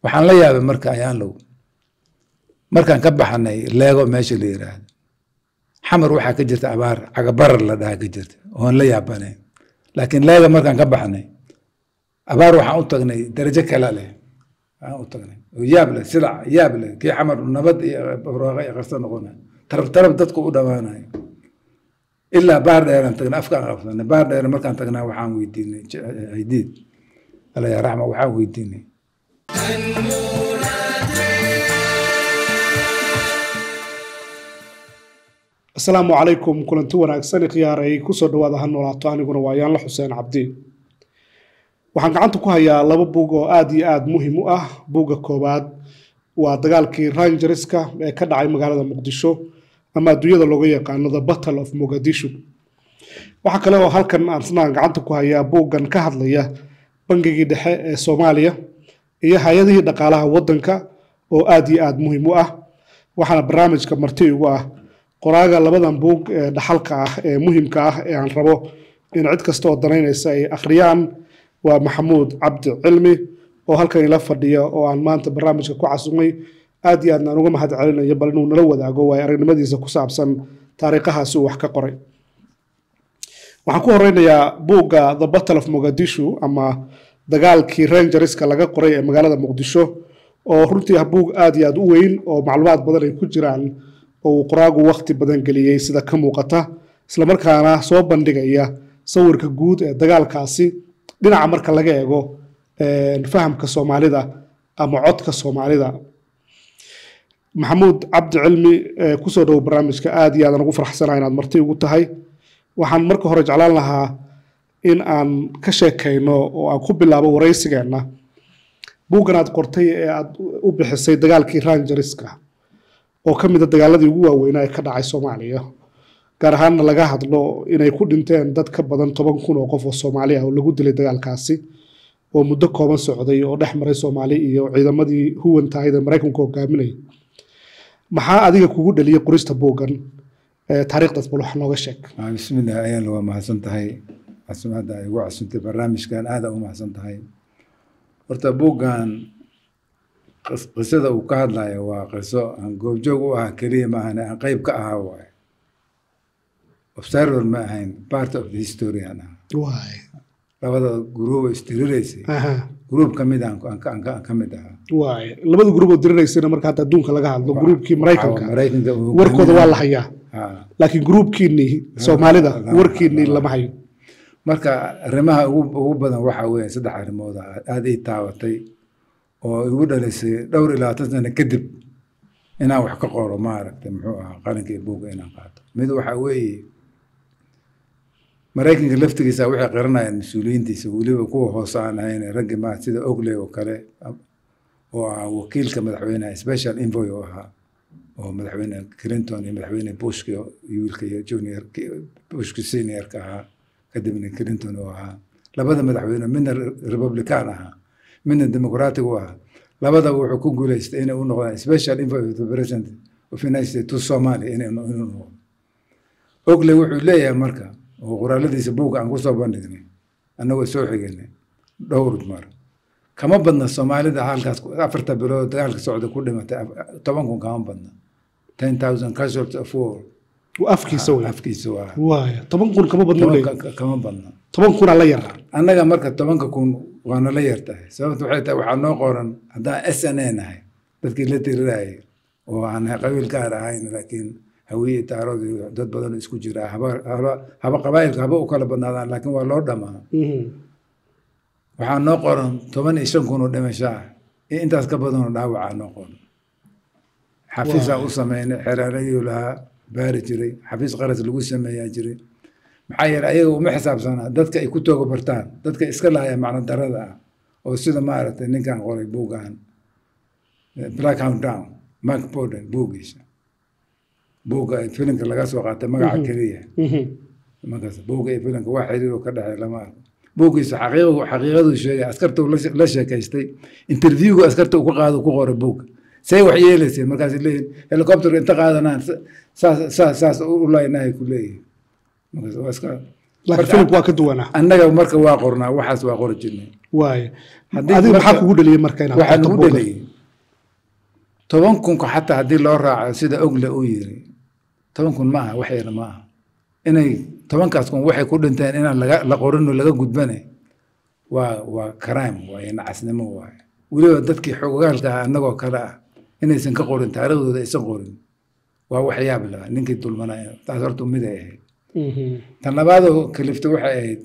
waxaan la yaabay marka ayaan low markaan ka baxnay leego meesha la yiraahdo xamar waxaa ka jirta abaar cagabarar la dhaha ka jirta oon la yaabanayn laakiin leega markaan ka baxnay abaar waxaan u tagnay darajo kale leh waxaan u tagnay oo yaab leh silac yaab leh kii xamar nabad iyo barwaaqa iyo qarso noqonay tarab tarab dadku u dhammaanayo ilaa baar dheeraan tagnay afkaan qabsanay baar dheer markaan tagnaa waxaan weydiinay haydiid alla yaa raxma waxaan weydiinay asalaamu calaykum kulanti wanaagsan khiyaaray kusoo dhawaada ha noolaato aniguna waa yaanla xuseen cabdi waxaan gacanta ku hayaa laba buug oo aada iyo aada muhiim u ah buugga koowaad waa dagaalkii rangerska ee ka dhacay magaalada muqdisho ama adduunyada looga yaqaano the battle of mogadishu waxaa kale oo halkan aan isnaan gacanta ku hayaa buuggan ka hadlaya bangigii dhexe ee soomaaliya iyo hay-adihii dhaqaalaha waddanka oo aada iyo aada muhiim u ah waxaana barnaamijka marti igu ah qoraaga labadan buug ee dhaxalka ah ee muhimka ah ee aan rabo in cid kasta oo danaynaysa ay akhriyaan waa maxamuud cabdi cilmi oo halkan ila fadhiya oo aan maanta barnaamijka ku casumay aad iyo aadna aan uga mahad celinayo bal inuu nala wadaago waay aragnimadiisa ku saabsan taariikhahaasi uu wax ka qoray waxaan ku horeynayaa buugga the battle of mogadishu ama dagaalkii rangerska laga qoray ee magaalada muqdisho oo runtii ah buug aada iyo aada u weyn oo macluumaad badan ay ku jiraan oo uu qoraagu wakti badan geliyey sida ka muuqata islamarkaana soo bandhigaya sawirka guud ee dagaalkaasi dhinaca marka laga eego fahamka soomaalida ama codka soomaalida maxamuud cabdi cilmi kusoo dhowo barnaamijka aada iyo aadan ugu farxsanaha inaad marti ugu tahay waxaan marka hore jeclaan lahaa in aan ka sheekayno oo aan ku bilaabo waraysigeenna buuggan aad qortay ee aad u bixisay dagaalkii rangerska oo ka mida dagaaladii ugu waaweynaa ee ka dhacay soomaaliya gaar ahaanna laga hadlo inay ku dhinteen dad ka badan toban kun oo qof oo soomaali ah oo lagu dilay dagaalkaasi oo muddo kooban socday oo dhex maray soomaali iyo ciidamadii huwantahayda maraykanku hogaaminayay maxaa adiga kugu dhaliyay qorista buuggan taariikhdaas bal wax nooga sheeg bismillah ayaan waa mahadsan tahay casumaadda ay ugu casuntay barnaamijkan aada u mahadsan tahay horta buuggan qisada uu ka hadlayo waa qiso aan goobjoog u ahaa keliya maahan aan qeyb ka ahaa waaye observer ma ahayn part of the history aan ahaa labada gruubo istiriraysay gruub ka mid aan ka mid ahaa waay labada gruub oo diriraysayna marka hadda adduunka laga hadlo gruubkii maraykanka maraykanka warkooda waa la hayaa laakiin gruubkiinii soomaalida warkiinii lama hayo marka arrimaha ugu badan waxaa weeye saddex arrimood aada ii taabatay oo igu dhalisay dhowr iyo labaatan sano kadib inaan wax ka qoro maaragtay muxuu ahaa qalinka iyo buugga inaan qaato mid waxaa weeye maraykanka laftigiisa waxay qiranayaan mas-uuliyiintiisa weliba kuwa hoose aan ahayn raggi ma sida ogley oo kale oo ahaa wakiilka madaxweyneha special envoy oo ahaa oo madaxweyne clinton iyo madaxweyne bushki wiilka iyo junior bushki seniorka ahaa kadibna clinton oo ahaa labada madaxweyne midna republican ahaa midna democratic u ahaa labadaba wuxuu ku guuleystay inay u noqdaan special envoy of the president of united states to somalia inay inuu noqdo ogley wuxuu leeyahay marka oo qoraaladiisa buugga aan kusoo bandhignay annagoo soo xiganay dhowr mar kama badna soomaalida halkaas afarta bilood dagaalka socda ku dhimatay toban kun kama badna ten thousand casualties of war afkiisa wey afkiisa waa waaya toban kun kama badna leey kama badna toban kunaa la yar annaga marka tobanka kun waana la yar tahay sababta waxay tahay waxaa noo qoran haddaan s n a nahay dadkii la tirirayay oo aan qabiil gaar ahayn laakiin hawiye taarood iyo dad badan isku jira haba haba qabaayilka haba u kala badnaadaan laakiin waa loo dhamaa waxaa noo qoran toban iyo shan kun oo dhimasho ah iyo intaas ka badanoo dhaawacaa noo qoran xafiisaa u sameynay xeraarayuu lahaa baari jiray xafiis qaras lagu sameeyaa jiray maxaa yeele ayaga uma xisaabsanaa dadka ay ku tooga bartaan dadka iska lahaya macno darada ah oo sida maaragtay ninkan qoray buuggan black hound down mark borden buuggiisa buugga filimka laga soo qaatay magaca keliya markaas buugga iyo filimka wax xiriir ka dhexeey lama arko buuggiisa xaqiiqu xaqiiqaduu sheegay askarta la sheekaystay interviewga askarta uu ka qaado ku qoray buugga say wax yeelayseen markaas leeyihin helicopter inta qaadanaan saas saas saas u laynahay ku leeyihin markaas waa iska laakiin filimku waa ka duwanaa annaga marka waa qornaa waxaas waa qori jirnay waaye Haddii adiga maxaa marka- kugu dhaliyey marka inaad waxaa qorto nagu buugga? dhaliyey toban kunka xataa haddii loo raaco sida ogle uu yiri toban kun ma aha wax yar ma aha inay tobankaas kun waxay ku dhinteen inaan laga la qorin oo laga gudbane waa waa crime waaye nacasnimo waaye weliba dadkii xogogaalka ah annagoo kale ah inaysan ka qorin taariikhdooda aysan qorin waa waxyaab laha ninkii dulmanaya taas horta mid ay ahayd Mhm. tan labaadoo kalifta waxay ahayd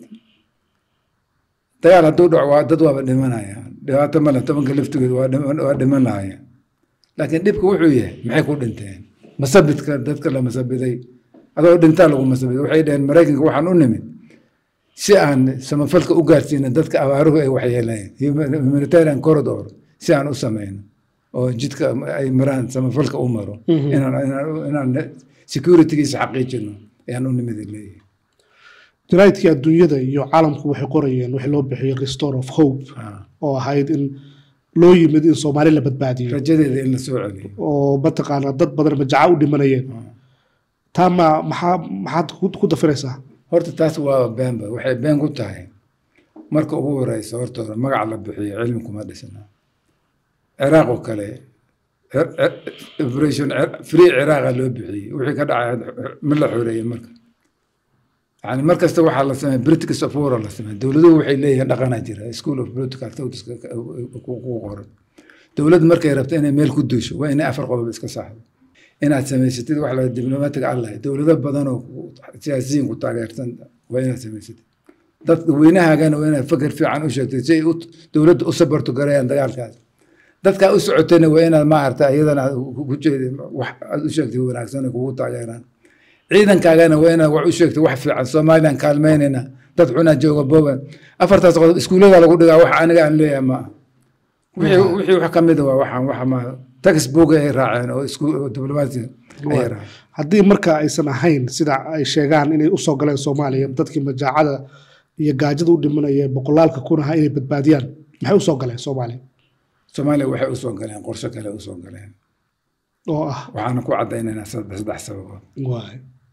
dagaal hadduu dhaco waa dad waaba dhimanaya dhibaato male tobanka laftigood waa dhiman- waa dhimanaya laakiin dhibka wuxuu yahay maxay ku dhinteen masabidka dadka la masabiday adoo dhintaa lagu masabiday waxay dhaheen maraykanka waxaan u nimid si aan samafalka u gaarsiinin dadka abaaruhu ay waxyeeleen humanitarian corridor si aan u samayno oo jidka ay maraan samafalka u maro Mhm. inaan inaan- inaan securitygiisa xaqiijino ayaan u nimid ay leeyihin jaraa'idkii adduunyada iyo caalamku waxay qorayeen wixii loo bixiyey restore of hope Ah. oo ahayd in loo yimid in soomaali la badbaadiyo rajadeeda in la soo celiyo oo mataqaanaa dad badan majaca u dhimanayeen taa ma maxaa maxaad ku ku dafiraysaa horta taas waa beenba waxay been ku tahay marka ugu horeysa horta hore magaca la bixiyo cilmi kuma dhisna ciraaq oo kale cir- cir- operation cir- free ciraaqa loo bixiyey wixii ka dhacay ma la xoreeyey marka yani mar kasta waxaa la sameeya politics of war la sameeya dowladuhu waxay leeyihiin dhaqanaa jira school of political thoughts ku qoran dowlad markay rabto inay meel ku duusho waa inay afar qodob iska saxdo inaad samaysatid wax la diblomaatiga allah dowlado badan oo siyaasiyiin ku taageersan waa inaad samaysatid dadka weynahaagana waa inaad fakar fiican u sheegtid si ay u- dowladda u sabarto garayaan dagaalkaas dadkaa u socotayna waa inaad maarata iyadana aad ku ku jeedin wax aad u sheegtid wanaagsan ay kugu taageeraan ciidankaagana waa inaad wax u sheegtid wax fiican somalilan kaalmeynayna dad xunaa jooga boban afartaas qodob iskuullada lagu dhigaa wax aniga aan leeyahay ma aha wixii wixii wax ka mid a waa waxaan waxa ma textbook ay raaceen oo isku oo diblomaasi ay raaceen haddii marka aysan ahayn sida ay sheegaan inay usoo galeen soomaaliya dadkii majaacada iyo gaajada u dhimanaya ee boqolaalka kun ahaa inay badbaadiyaan maxay usoo galeen soomaaliya soomaaliya waxay usoo galeen qorshe kale usoo galeen oo ah waxaana ku caddaynaynaa saddex saddex sababood waay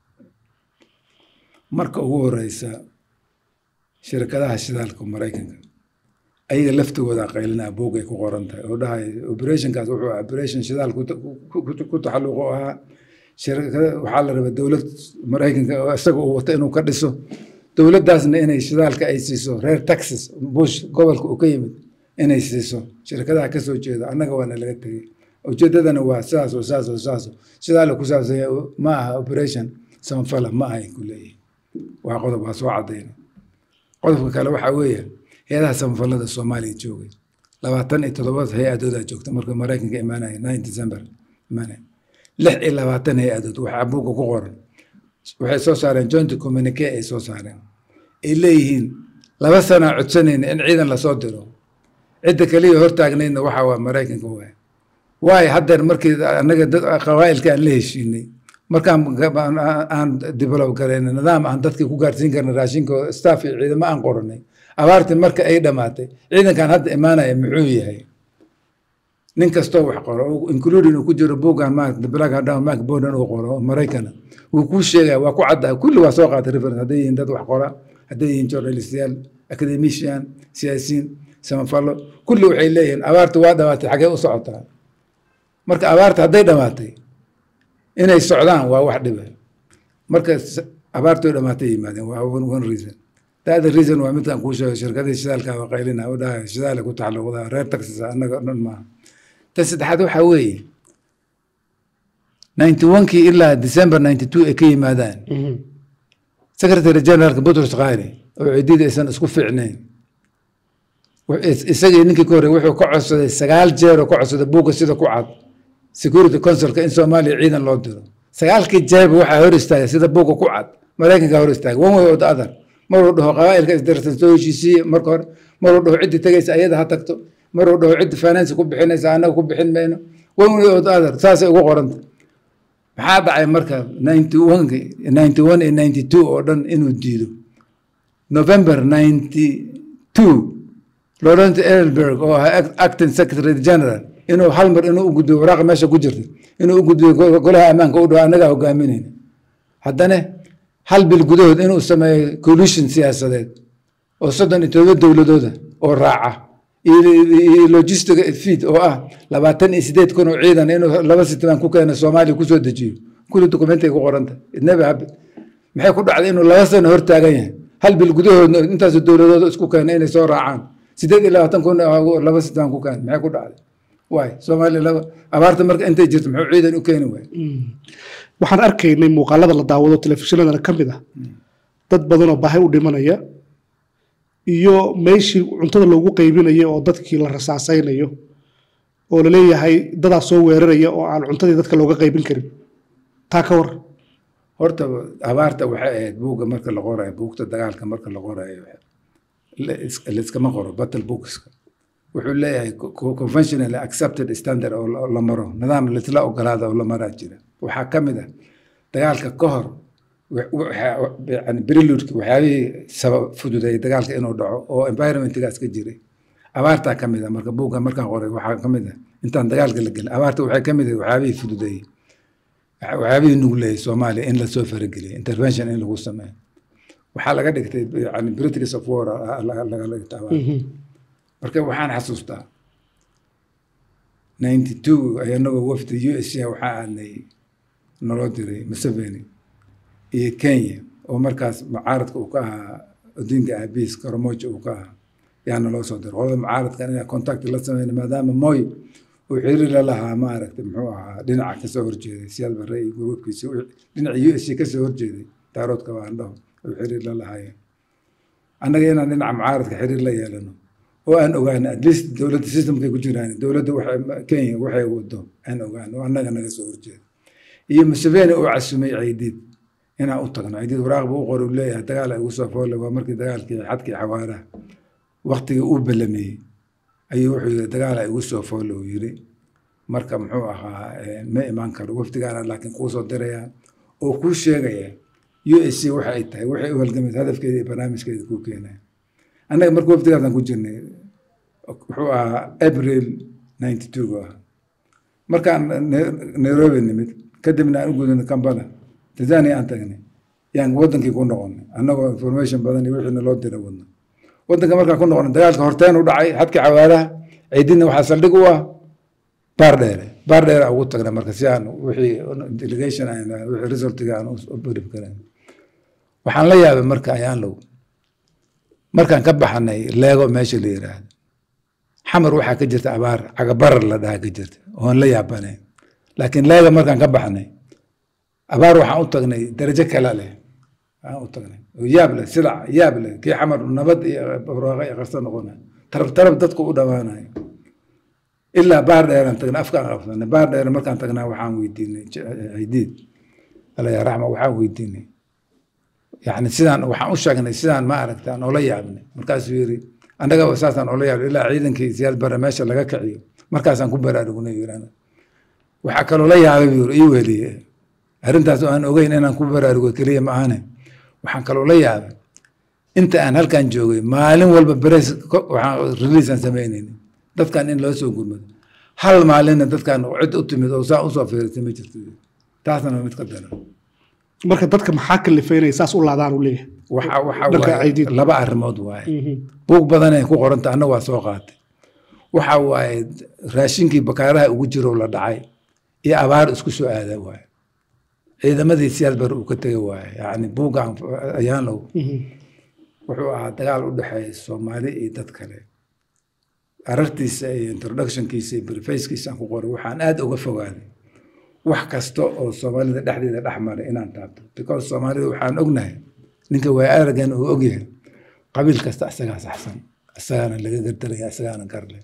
marka ugu horeysa shirkadaha shidaalka maraykanka ayaga laftigooda qaylinaa buug ay ku qoran tahay oo dhahay operationkaas wuxuu ahaa operation shidaal ku ku- ku- ku taxalluq oo ahaa shirkada waxaa la rabaa dowlad maraykanka oo isaga uu wato inuu ka dhiso dowladdaasna inay shidaalka ay siiso reer texas bush gobolka uu ka yimid inay siiso shirkadaha ka soo jeeda annaga waana laga tegey ujeedadana waa sidaas oo sidaas oo sidaas shidaala ku saabsan yahay ma aha operation samafala ma ahay ku leeyihin waa qodob waa soo cadayna qodobka kale waxaa weeye hay-adaha samafalada soomaaliya joogay labaatan iyo toddobaad hay-adoodaa joogta marka maraykanka imaanaya nine december imaanaya lix iyo labaatan hay-adood waxaa buugga ku qoran waxay soo saareen joint communique ay soo saareen ay leeyihiin laba sanaa codsanayna in ciidan lasoo diro cidda kaliya hortaagnaydna waxaa waa maraykanka waay waayo haddeer markii annaga dad qabaa'ilka aan la heshiinay markaan aan- aan develop garayna nidaam aan dadkii ku gaarsiin karna raashinka staff iyo ciidamo aan qoranay abaartii marka ay dhammaatay ciidankan hadda imaanaya muxuu yahay nin kastoo wax qoro oo including uu ku jiro buuggan maarata the black and down mark borden uu qoro oo maraykana wuu kuu sheegaya waa ku caddaa kulli waa soo qaatay reference hadday yihiin dad wax qora hadday yihiin journalistayaal academician siyaasiyiin samafallo kulli waxay leeyihiin abaarta waa dhamaatay xagee u socotaa marka abaarta hadday dhamaatay inay socdaan waa wax dhiba marka s- abaartoo dhamaatay yimaadeen waa one one reason the other reason waa midkaan kuu sheego shirkadii shidaalka waa qaylina oo dhahay shidaale ku taxalluqdaa reer texas annaga dhan maaha tan saddexaad waxaa weeye ninety one-kii ilaa december ninety two ay ka yimaadaan secretary generalka butros khari oo ciidida aysan isku fiicnayn Wux- is- isagii ninkii ka horey wuxuu ka codsaday sagaal jeer oo ka codsaday buugga sida ku cad security councilka in soomaaliya ciidan loo diro sagaalkii jeerba waxaa hor istaagay sida buugga ku cad maraykanka hor istaagay one way or the other maruu dhaho qabaa'ilka isdarsan soo heshiisiye marka hore maruu dhaho ciddi tegaysa ayada ha tagto maruu dhaho ciddi finance ku bixinaysa annaga ku bixin mayno one way or the other saasay ugu qoranta maxaa dhacay marka ninety one ninety one iyo ninety two oo dhan inuu diido november ninety two Laurent Elberg oo ahaa act- acting secretary general inuu hal mar inuu u gudbiyo waraaqa meesha ku jirta inuu u gudbiyo go- golaha ammaanka u dhaho annagaa hogaaminayna haddana hal bil gudahood inuu sameeyo coalition siyaasadeed oo soddon iyo todoba dowladooda oo raaca iyo logistic feed oo ah labaatan iyo sideed kun oo ciidan inuu laba sitban ku keeno soomaaliya kusoo dejiyo kulli documentay ku qoranta idnaba habit maxay ku dhacday inuu laba sano hor taagan yahay hal bil gudahoodna intaasoo dowladooda isku keena inay soo raacaan sideed iyo labaatan kun laba sitban ku keena maxay ku dhacday waay soomaaliya laba abaarta marka intay jirto muxuu ciidan u keeni waay waxaan arkaynay muuqaalada la daawado telefishinadana ka mid ah dad badanoo baahi u dhimanaya iyo meeshii cuntada loogu qaybinayo oo dadkii la rasaasaynayo oo laleeyahay dadaa soo weeraraya oo aan cuntadii dadka looga qaybin karin taa ka war horta abaarta waxay ahayd buugga marka la qorayo buugta dagaalka marka la qorayo layskama qoro battle bookska wuxuu leeyahay conventional accepted standard oo la maro nidaam laisla ogolaada oo la maraa jira waxaa ka mid ah dagaalka ka hor briludki waxyaabihii sabab fududeeyay dagaalka inuu dhaco oo environmentgaas ka jiray abaartaa ka mid ah marka buugga markaan qoray waxaa ka mid ah intaan dagaalka la gelin abaarta waxay ka mid ah waxyaabihii fududeeyey waxyaabihii nugleeyay soomaaliya in lasoo farageliyay intervention in lagu sameeyo waxaa laga dhigtay yani british of war laga dhigta abaarta marka waxaan xasuustaa ninety two anagoo wafdi u s a waxaa aadnay naloo diray museveni iyo kenya oo markaas mucaaradka uu ka ahaa odinka aabiis karamojo uu ka ahaa yaa naloo soo diray qolada mucaaradkan inaa contact la sameyna maadaama moy uu xiriir la lahaa maaragtay muxuu ahaa dhinaca kasoo horjeeday siyaad barre iyo gruubkiisa dhinaca u s a kasoo horjeeday daaroodka baandhaho uu xiriir la lahaayeen annaga inaan dhinaca mucaaradka xiriir la yeelano oo aan ogaano at least dowladda systemkay ku jiraan dowladda waxay kenya waxay wado aan ogaano oo annaga naga soo horjeeda iyo museveni oo casumay caydiid inaan u tagno caydiid waraaq buu u qori leeyahay dagaal ay ugu soo foole waa markii dagaalkii xadkii xawaaraha waktigii uu balameeyey ayuu wuxuu yiri dagaal ay ugu soo foole uu yiri marka muxuu ahaa ma imaan karo wafdigaana laakiin kuu soo diraya oo kuu sheegaya u s c waxa ay tahay waxay u halgamaysa hadafkeeda iyo barnaamijkeeda kuu keenaya annaga marka wafdigaasaan ku jirnay wuxuu ahaa april ninety two gu ahaa markaan nairobi nimid kadibna aan u gudubnay kampala tanzania aan tagnay yaan wadankii ku noqonay annagoo information badan iyo wixii naloo dira wadna wadanka markaan ku noqonay dagaalka horteen u dhacay xadka cawaaraha ciidina waxaa saldhig u ah baar dheere baar dheere ugu tagnay marka si aan wixii delegation aan wixii resultiga aan u barib karayn waxaan la yaabay marka ayaan low markaan ka baxanay leego meesha la yiraahdo xamar waxaa ka jirta abaar cagabarar la dhaha ka jirta oon la yaabanayn laakiin leega markaan ka baxnay abaar waxaan u tagnay darajo kale leh waxaan u tagnay oo yaab leh silac yaab leh kii xamar nabad iyo barwaaqa iyo qarso noqonay tarab tarab dadku u dhammaanayo ilaa baar dheeraan tagnay afkaan qabsanay baar dheer markaan tagnaa waxaan weydiinay cidiid alla yaa raxma waxaan weydiinay yani sidaan waxaan u sheegnay sidaan ma aragta aan oola yaabnay markaasuu yiri annaga saasaan oola yaabnay ilaa ciidankii siyaad bare meesha laga kiciyo markaasaan ku baraarugnay yiri waxaa kaloo la yaabay buu ii weliye arrintaas oo aan ogeyn inaan ku baraarugo keliya ma ahane waxaan kaloo la yaabay inta aan halkan joogay maalin walba beres waxaan release aan samaynayni dadkan in loo soo gurmado hal maalinna dadkan cid u timid oo saa usoo fiirisay ma jirto taasna mid ka daran marka dadka maxaa kalifay inay saas u laadaan u leeyahay waxa waxa Dhanka waaye ID. laba arrimood waaye buug badan ay ku qoranta anna waa soo qaatay waxa waaye raashinkii bakaaraha ugu jiro la dhacay iyo abaar isku soo aada waaye ciidamadii siyaad bar uu ka tegay waaye yacni buuggan ayaanow wuxuu ahaa dagaal u dhexeeya soomaali iyo dad kale arartiisa iyo introductionkiisa iyo brefackiisa aan ku qoray waxaan aad uga fogaaday wax kasta oo soomaalida dhexdeeda dhex maray inaan taabto because soomaalida waxaan ognahay ninka waa aragan uu ogyahay qabiil kasta isagaa saxsan isagaana laga gardaraya isagaana garle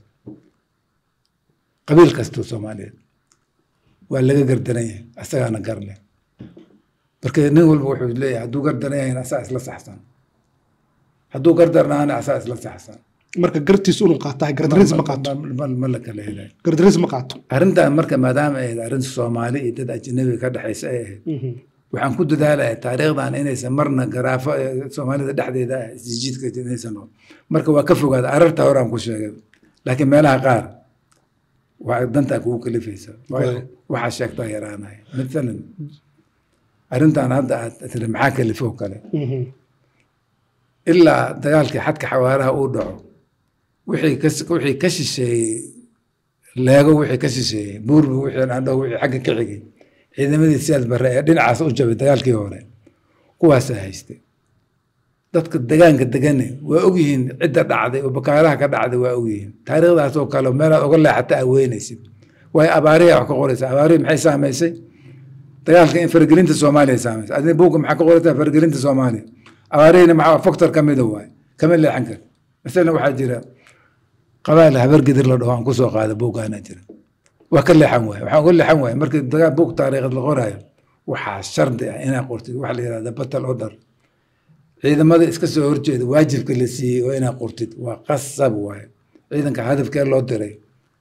qabiil kasta soomaaliyeed waa laga gardaran yahay isagaana garle marka nin walba wuxuu leeyahay hadduu gardaran yahayna asaa isla saxsan hadduu gardarnaana asaa isla saxsan marka gartiis unu qaatahay gardaris ma qaato ma ma la kala helay gardaris ma qaato arrintan marka maadaama ay ahayd arrin soomaali iyo dad ajnabiga ka dhexaysa ay ahayd waxaan ku dadaalaya taariikhdan inaysan marna garaafo ee soomaalida dhexdeeda ah isjiidka inaysan noqon marka waa ka fogaada ararta horaan ku sheegay laakiin meelaha qaar waa dantaa kugu kalifaysa Waay. waxaa sheegtaa yaraanaya maalan arrintan hadda aad tiri maxaa kalifoo kale Mhm. ilaa dagaalkii xadka xawaaraha uu dhaco wixii ka wixii ka shisheeyey leego wixii ka shisheeyey buurbu wixii andho wixii xagga ka xigay ciidamadii siyaad barre ee dhinacaas u jabay dagaalkii hore kuwaasaa haystay dadka degaanka degane waa ogyihiin cidda dhacday oo bakaaraha ka dhacday waa ogyihiin taariikhdaas oo kale meelaad uga leexata aa weynaysid waayo abaarihi wax ka qoraysa abaarihi maxay saamaysay dagaalka in faragelinta soomaaliya saamaysay adina buugga maxaa ka qoraysaa faragelinta soomaaliya abaarihina maxaa factor ka mida waay kama leexan kar masalan waxaa jira qabaal habargedir la dhaho aan kusoo qaada buuggaana jira waa ka leexan waay waxaan uga leexan waay markii dagaal buug taariikhad la qoraayo waxaa shardi ah inaa qortid waxa la yihahda battle order ciidamada iska soo horjeeda waajibka la siiyey oo inaa qortid waa qasab waaye ciidanka hadafkee loo diray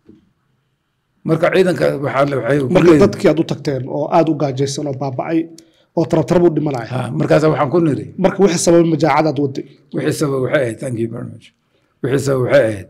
marka ciidanka waxaa la- waxay ku marka leeyihiin- dadkii aad u tagteen oo aada u gaajaysan oo baaba'ay oo tarabtarab u dhimanaya Ha, markaasa waxaan ku niri marka wixii sababay majaacadaad waday wixii sabab waxay ahayd thank you very much wixii sabab waxay ahayd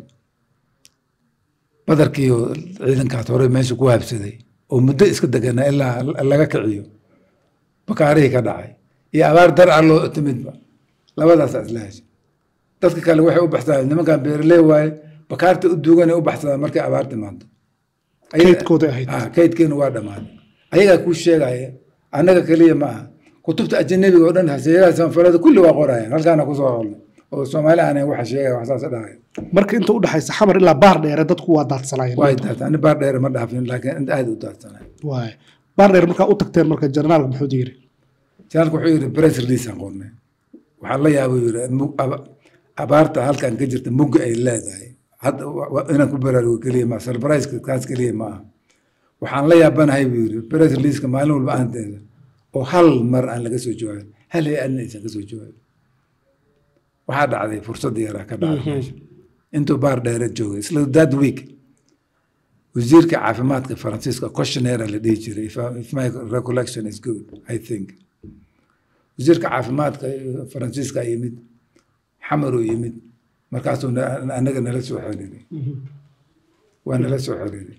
badarkii oo ciidankaas hore meesha ku habsaday oo muddo iska deganaa ilaa laga kiciyo bakaarihii ka dhacay iyo abaar dar ah loo timidba labadaasaa isla heshay dadka kale waxay u baxsadaan nimankan beeraley waaye bakaarta u duuganay u baxsadaan markay abaar timaado Ayaga- kaydkooday ahayd Ah, kaydkeenu waa dhammaaday ayagaa kuu sheegaya annaga keliya ma aha kutubta ajanabiga oo dhan haseeyaha sanfalada kulli waa qorayaan halkaana kusoo holnay oo soomaali aanay waxa sheegaya wax saas dhahaya marka inta u dhexaysa xamar ilaa baar dheere dadku waa daadsanayeen way daadsan ani baar dheere ma dhaafin laakiin inta aad u daadsanay waay baar dheer markaa u tagteen marka generaalka muxuu yiri janaalku wuxuu yidhi press release aan qornay waxaan la yaabay yidhi mug- aba- abaarta halkan ka jirta mugga ay leedahay hadda wa- wa- inaan ku baraarugo keliya ma surprise kaas keliya ma aha waxaan la yaabanahay buu yidhi press releaseka maalin walba aan teeda oo hal mar aan laga soo jawaabin hal hay-adna aysan ka soo jawaabin waxaa dhacday fursadda yaraa ka dhacday meesha intuu baar dheere joogay isla that week wasiirka caafimaadka faransiiska questionnaire la dhihi jiray if, I- if my recollection is good i think wasiirka caafimaadka faransiiska yimid xamaruu yimid markaasuu na- anaga nala soo xiriiray waa nala soo xiriiray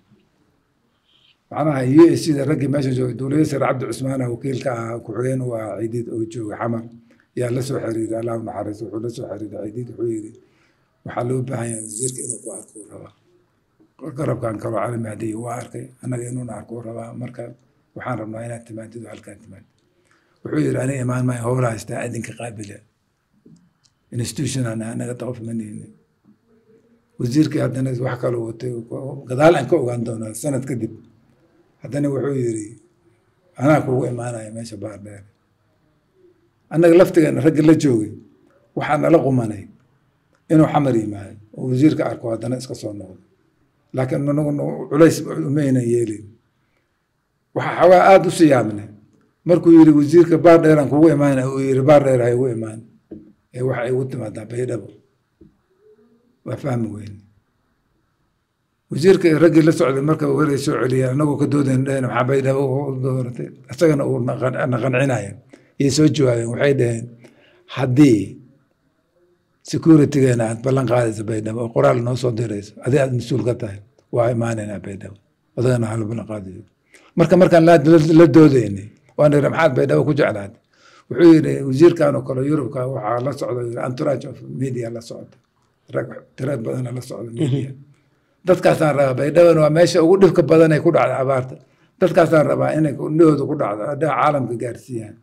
macnaha u s da raggii meesha joogay dowlada sare cabdi cusmaana wakiilka ah ku-xigeen u ahaa ciidiid oo joogay xamar yaa la soo xiriiray allah u naxariisto wuxuu la soo xiriiray ciidiid wuxuu yidhi waxaa loo baahan yahay wasiirka inuu ku arko uu rabaa garabkan kaloo cali mahdiy waa arkay annaga inuuna arko uu rabaa marka waxaan rabnaa inaad timaadid oo halkaan timaadid wuxuu yidhi aniga imaan maayo howla haystaa idinka qaabila institution aan nahay, anaga qof ma nihini wasiirkii haddana wax kaloo watay gadaal aan ka ogaan doonaa sanad kadib haddana wuxuu yidhi anaa kugu imaanaya meesha baar dheer annaga laftigeena ragga la joogay waxaa nala qumanay inuu xamar yimaado oo wasiirka arko haddana iska soo noqdo laakiin anagu culays umaynan yeelin waxaa xoogaa aada u siyaabnay markuu yidhi wasiirka baar dheeraan kugu imaana uu yidhi baar dheer ha igu imaan ee waxa igu timaadaa baydhabo waa fahmi weyne wasiirka raggii la socday marka waray soo celiyay anagoo ka doodayn dhaheen waxaa baydhabo u dooratay isagana uu na qan- na qancinaya iyay soo jawaabeen waxay dhaheen haddii securitygeena aad ballan qaadayso baydhabo oo qoraal noo soo dirayso adi aad mas-uul ka tahay waa imaanaynaa baydhabo odagana hala ballan qaadayo marka markaan la la- la doodaynay waan iri maxaad baydhabo ku jeclaatay wuxuu yidhi wasiirkan oo kale yurubka waxaa la socda yidhi entourage of media la socda rag tira badana la socda media dadkaasaan rabaa baydhabana waa meesha ugu dhibka badan ay ku dhacda abaarta dadkaasaan rabaa inay indhahooda ku dhacdo haddaa caalamka gaarsiiyaan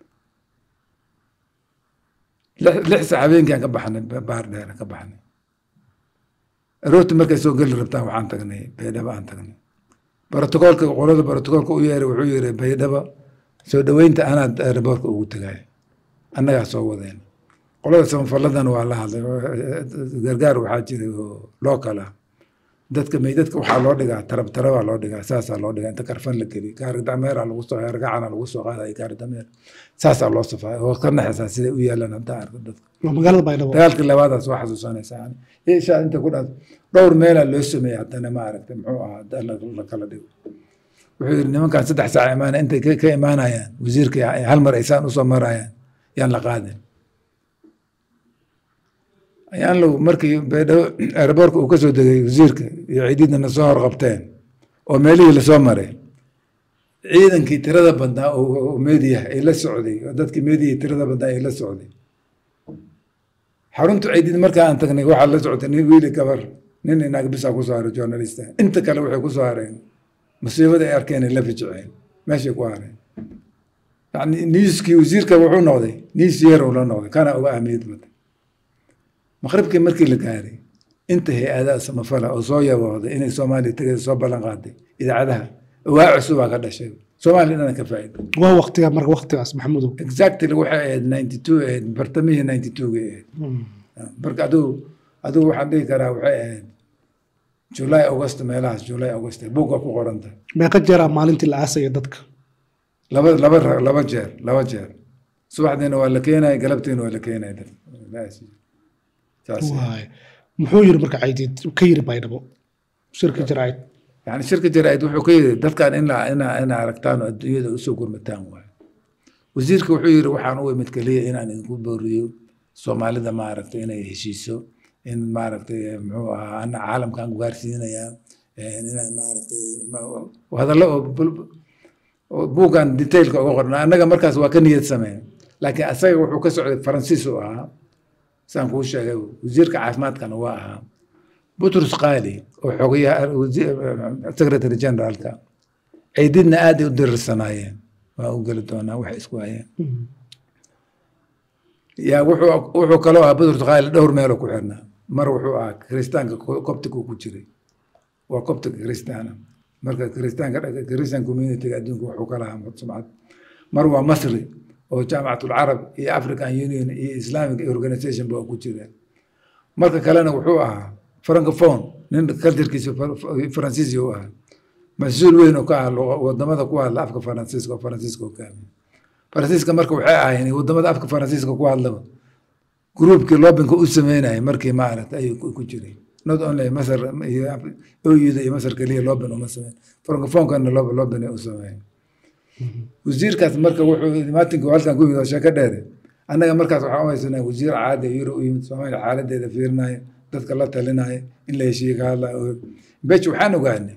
lix- lix sac habeenkiaan ka baxnay ba- baar dheer ka baxnay aroorti markay soo geli rabtaan waxaan tagnay baydhabo aan tagnay brotocoolka qolada brotocoolka u yeeray wuxuu yiri baydhabo soo dhoweynta anaad aeroboortka ugu tagay annagaa soo wadeen qolada samafaladan waa la hadlay gargaar waxaa jiray oo local ah dadka meydadka waxaa loo dhigaa tarab tarabaa loo dhigaa saasaa loo dhigaa inta karfan la geliy gaari dameera lagu soo argacana lagu soo qaadaya gaari dameer saasaa loo safaya oo ka naxaysaa siday u yaalaan haddaa arko dadka waa magaalada baydhabo dagaalkii labaadaas waa xasuusanaysaa ishaa inta ku dhaas dhowr meelaa loo sameeyey haddana ma aragtay muxuu ahaa hadda la la kala dhigo wuxuu yidhi nimankan saddex saac imaana intay ka- ka imaanayaan wasiirka hal mar aysaan usoo marayaan yaan la qaadin ayaan low markii baydhabo aeroboorka uu kasoo degay wasiirka iyo ciididna na soo horqabteen oo meelihii lasoo maray ciidankii tirada badnaa oo oo meediya ay la socday oo dadkii meediya tirada badnaa ay la socday xaruntu ciidid markaa aan tagnay waxaa la socotay nin wiili gabar nin inaag bisaa ku soo haray journalista inta kale waxay ku soo hareen musiibada ay arkeen ay la fijiceen meeshay ku hareen yani newskii wasiirka wuxuu noqday news year uu la noqday kana uga ahmiyad badan maqribkii markii la gaaray inta hay-adaha samafala oo soo yabooday inay soomaaliya tagay soo ballan qaaday idaacadaha waa cusubaa ka dhashay soomaaliya dhana ka faa'iida waa waqtiga marka waqtigaas maxamudow exactly waxay ahayd ninety two ahayd bartamihii ninety two gay ahayd marka adigu adigu waxaan dhihi karaa waxay ahayd july august meelahaas july august buugga ku qoranta meeqa jeeraa maalintii la aasaya dadka laba laba ra- laba jeer laba jeer subaxdiina waa la keenaya galabtiina waa la keenaya dad saas waay muxuu yiri marka caydiid ka yiri baydhabo shirka jaraa'id yani shirka jaraa'id wuxuu ka yidhi dadkan in la ina ina aragtaan oo adduunyada usoo gurmataan waayo wasiirka wuxuu yidhi waxaan u imid keliya inaan idinku booriyo soomaalida maaragtay inay heshiiso in maaragtay muxuu ahaa ana caalamkan gaarsiinayaa inaan maaragtay ma- hadallo oo bul- oo buuggan detailka uga qorna annaga markaas waa ka niyad sameen laakiin asaga wuxuu ka socday faransiis u ahaa saan kuu sheegay wasiirka caafimaadkana waa ahaa butrus qaali oo xogayaha wasi- secretary generaalka ciididna aad ay u dirirsanaayeen waa u geli doonaa waxay isku hayeen yaa wuxuu wuxuu kaloo ahaa butrus qaali dhowr meeloo ku xirnaa mar wuxuu ahaa kiristaanka coptigu ku jiray waa coptic kiristaana marka kiristaanka christian communityga adduunka wuxuu ka lahaa sumcad mar waa masri oo jaamacatulcarab iyo african union iyo islamic organization ba ku jireen marka kalena wuxuu ahaa francophone nin culturkiisa faransiisi u ahaa mas-uul weyn oo ka ah luqa- wadamada ku hadla afka faransiiska oo faransiiska hogaamiya faransiiska marka waxay ahaayeen wadamada afka faransiiska ku hadlaba gruubkii loobinka u sameynayay markii maaragta ayuu ku- ku jiray not only masar iyo oyuda iyo masar keliya loobin uma sameyn francophonkana loob loobin ay u sameeyeen wasiirkaas marka wuxuu maatinka halkan ku yimid oo sheeko dheere annaga markaas waxaan u haysanaa wasiir caadi ah yuro u yimid soomaaliya xaaladeeda fiirinaya dadka la talinaya in la heshiiye ka hadlaya bech waxaan ogaanay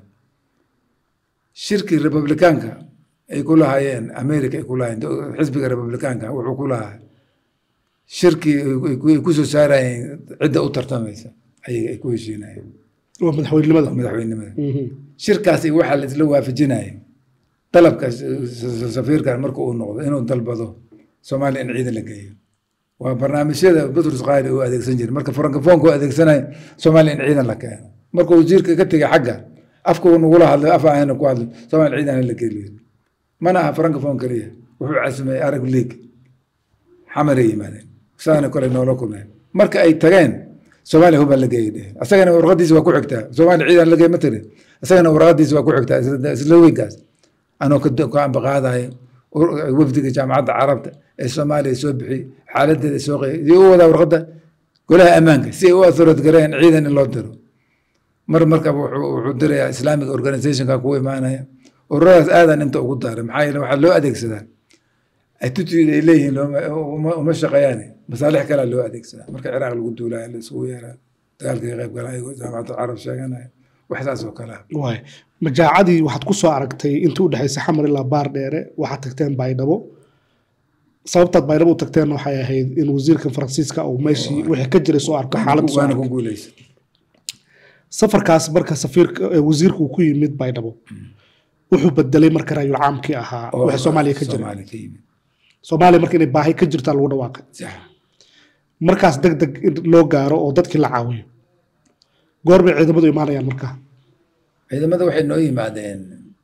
shirkii republikaanka ay ku lahaayeen america ay ku lahaayeen xisbiga republikaanka wuxuu ku lahaa shirkii ay ku- ay ku soo saarayeen cidda u tartamaysa ayay ay ku heshiinayeen waa madaxweynenimada madaxweynimada Mhm. shirkaasi waxaa la isla waafajinaya dalabka s- s- safiirkan marka uu noqdo inuu dalbado soomaaliya in ciidan la geeyo waa barnaamijyada butrus qaali uu adeegsan jiray marka francofonka uu adeegsanaya soomaaliya in ciidan la keeno markuu wasiirka ka tegay xagga afka uu nagula hadlay af ahayna ku hadlay soomaaliya ciidan in la geeliyo mana aha francofon keliya wuxuu casumayay arab league xamaray yimaadeen saana kole noola kulmeen marka ay tageen soomaaliya hubaa la geeyay dheh asagana warqadiisa waa ku xigtaa soomaaliya ciidan la geey ma tiri asagana warqadiisa waa ku xigtaa isla- isla weynkaas anoo ka ka ambaqaadaya wafdiga jaamacadda carabta ee soomaaliya soo bixiyey xaaladeeda soo qeeyay si u wadaa warqadda golaha ammaanka si ay u asurad gareeyaan ciidan in loo diro mar markaba wuxuu wuxuu dirayaa islamic organizationka kugu imaanaya ururadaas aadan inta ugu daaray maxaa yeele waxaa loo adeegsadaa attitude ay leeyihiin looma- uma- uma shaqeeyaan masaalix kalea loo adeegsadaa marka ciraaq lagu duulaya la isugu yeeraa dagaalka ka qayb galaya jaamacadda carab sheeganaya wax saas oo kale ah waay majaacadii waxaad ku soo aragtay inta u dhexaysa xamar ilaa baar dheere waxaad tagteen baydhabo sababtaad baydhabo u tagteen waxay ahayd in wasiirka faransiiska uu meeshii wixii ka jiray soo arko xaalad soo waana arko ku guuleysa safarkaas marka safiirka ee wasiirku uu ku yimid baydhabo wuxuu bedelay marka raayul caamkii ahaa oo wixii soomaaliya ka jiray Soomaaliya ka yimid soomaaliya marka inay baahi ka jirtaa lagu dhawaaqay sax markaas deg deg in loo gaaro oo dadkii la caawiyo goor bay ciidamadu imaanayaan marka ciidamada waxay noo yimaadeen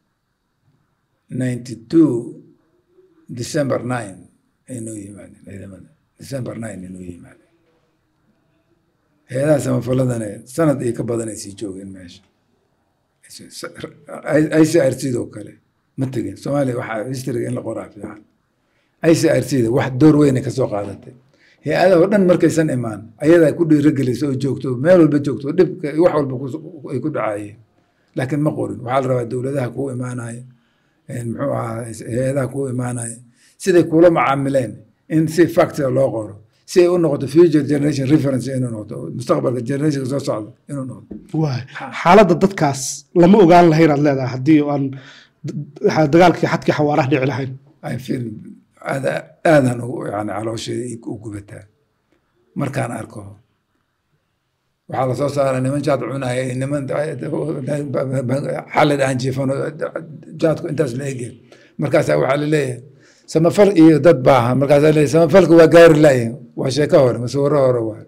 ninety two december nine ay noo yimaadeen ciidamada december nine ay noo yimaadeen hay-adaha samafaladane sanad iyo ka badan ay sii joogeen meesha i c r c doo kale ma tegin soomaaliya waxaa historyga in la qoraa fiican i c r c da wax door weynay kasoo qaadatay hay-adaha oo dhan markaysan imaan ayadaa ku dhiiragelisa oo joogto meel walba joogto dhibka iyo wax walba ku- ay ku dhacayeen laakiin ma qorin waxaa la rabaa dowladaha kuu imaanaya muxuu ahaa hay-adaha kuu imaanaya siday kula macaamileen in si factor loo qoro si ay u noqoto future generation reference inuu noqoto mustaqbalka generationka soo socda inuu noqdo waay xaaladda dadkaas lama ogaan lahayn aad leedahay haddii aan d- dagaalkii xadkii xawaaraha dhici lahayn I feel aada aadan ugu yani caloosheeda u gubataa markaan arko waxaa lasoo saara niman jaad cunaya iyo niman xalid aan jiifano jaadku intaas la egya markaasaa waxaa laleeyahay samafal iyo dad baaha markaasaa leeyahay samafalka waa gaari laaye waa sheeko hore masawiro hore waa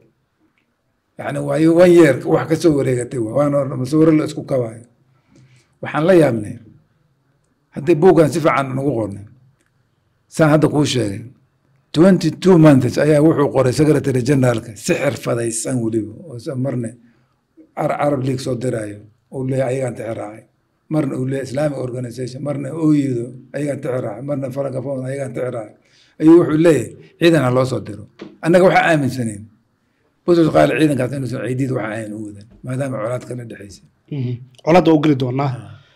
yani waa one year wax kasoo wareegatay waa waana masawiro la isku kabaayo waxaan la yaabnay haddii buuggan si fiican nagu qornay saan hadda kuu sheegay twenty two months ayaa wuxuu qoray secretary generaalka si xirfadaysan weliba oo se marna Ar- arab league soo diraayo uu leeyahay ayagaan tixiraacay marna uu leeyahay islamic organization marna ooyido ayagaan tixiraacay marna francophone ayagaan tixiraacay ayuu wuxuu leeyahay ciidan ha loo soo diro annaga waxaa aaminsaneen busus qaali ciidankaas inuusan ciidiid waxa ahayn u wadan maadaama colaad kala dhexaysa colaadda u geli doonaa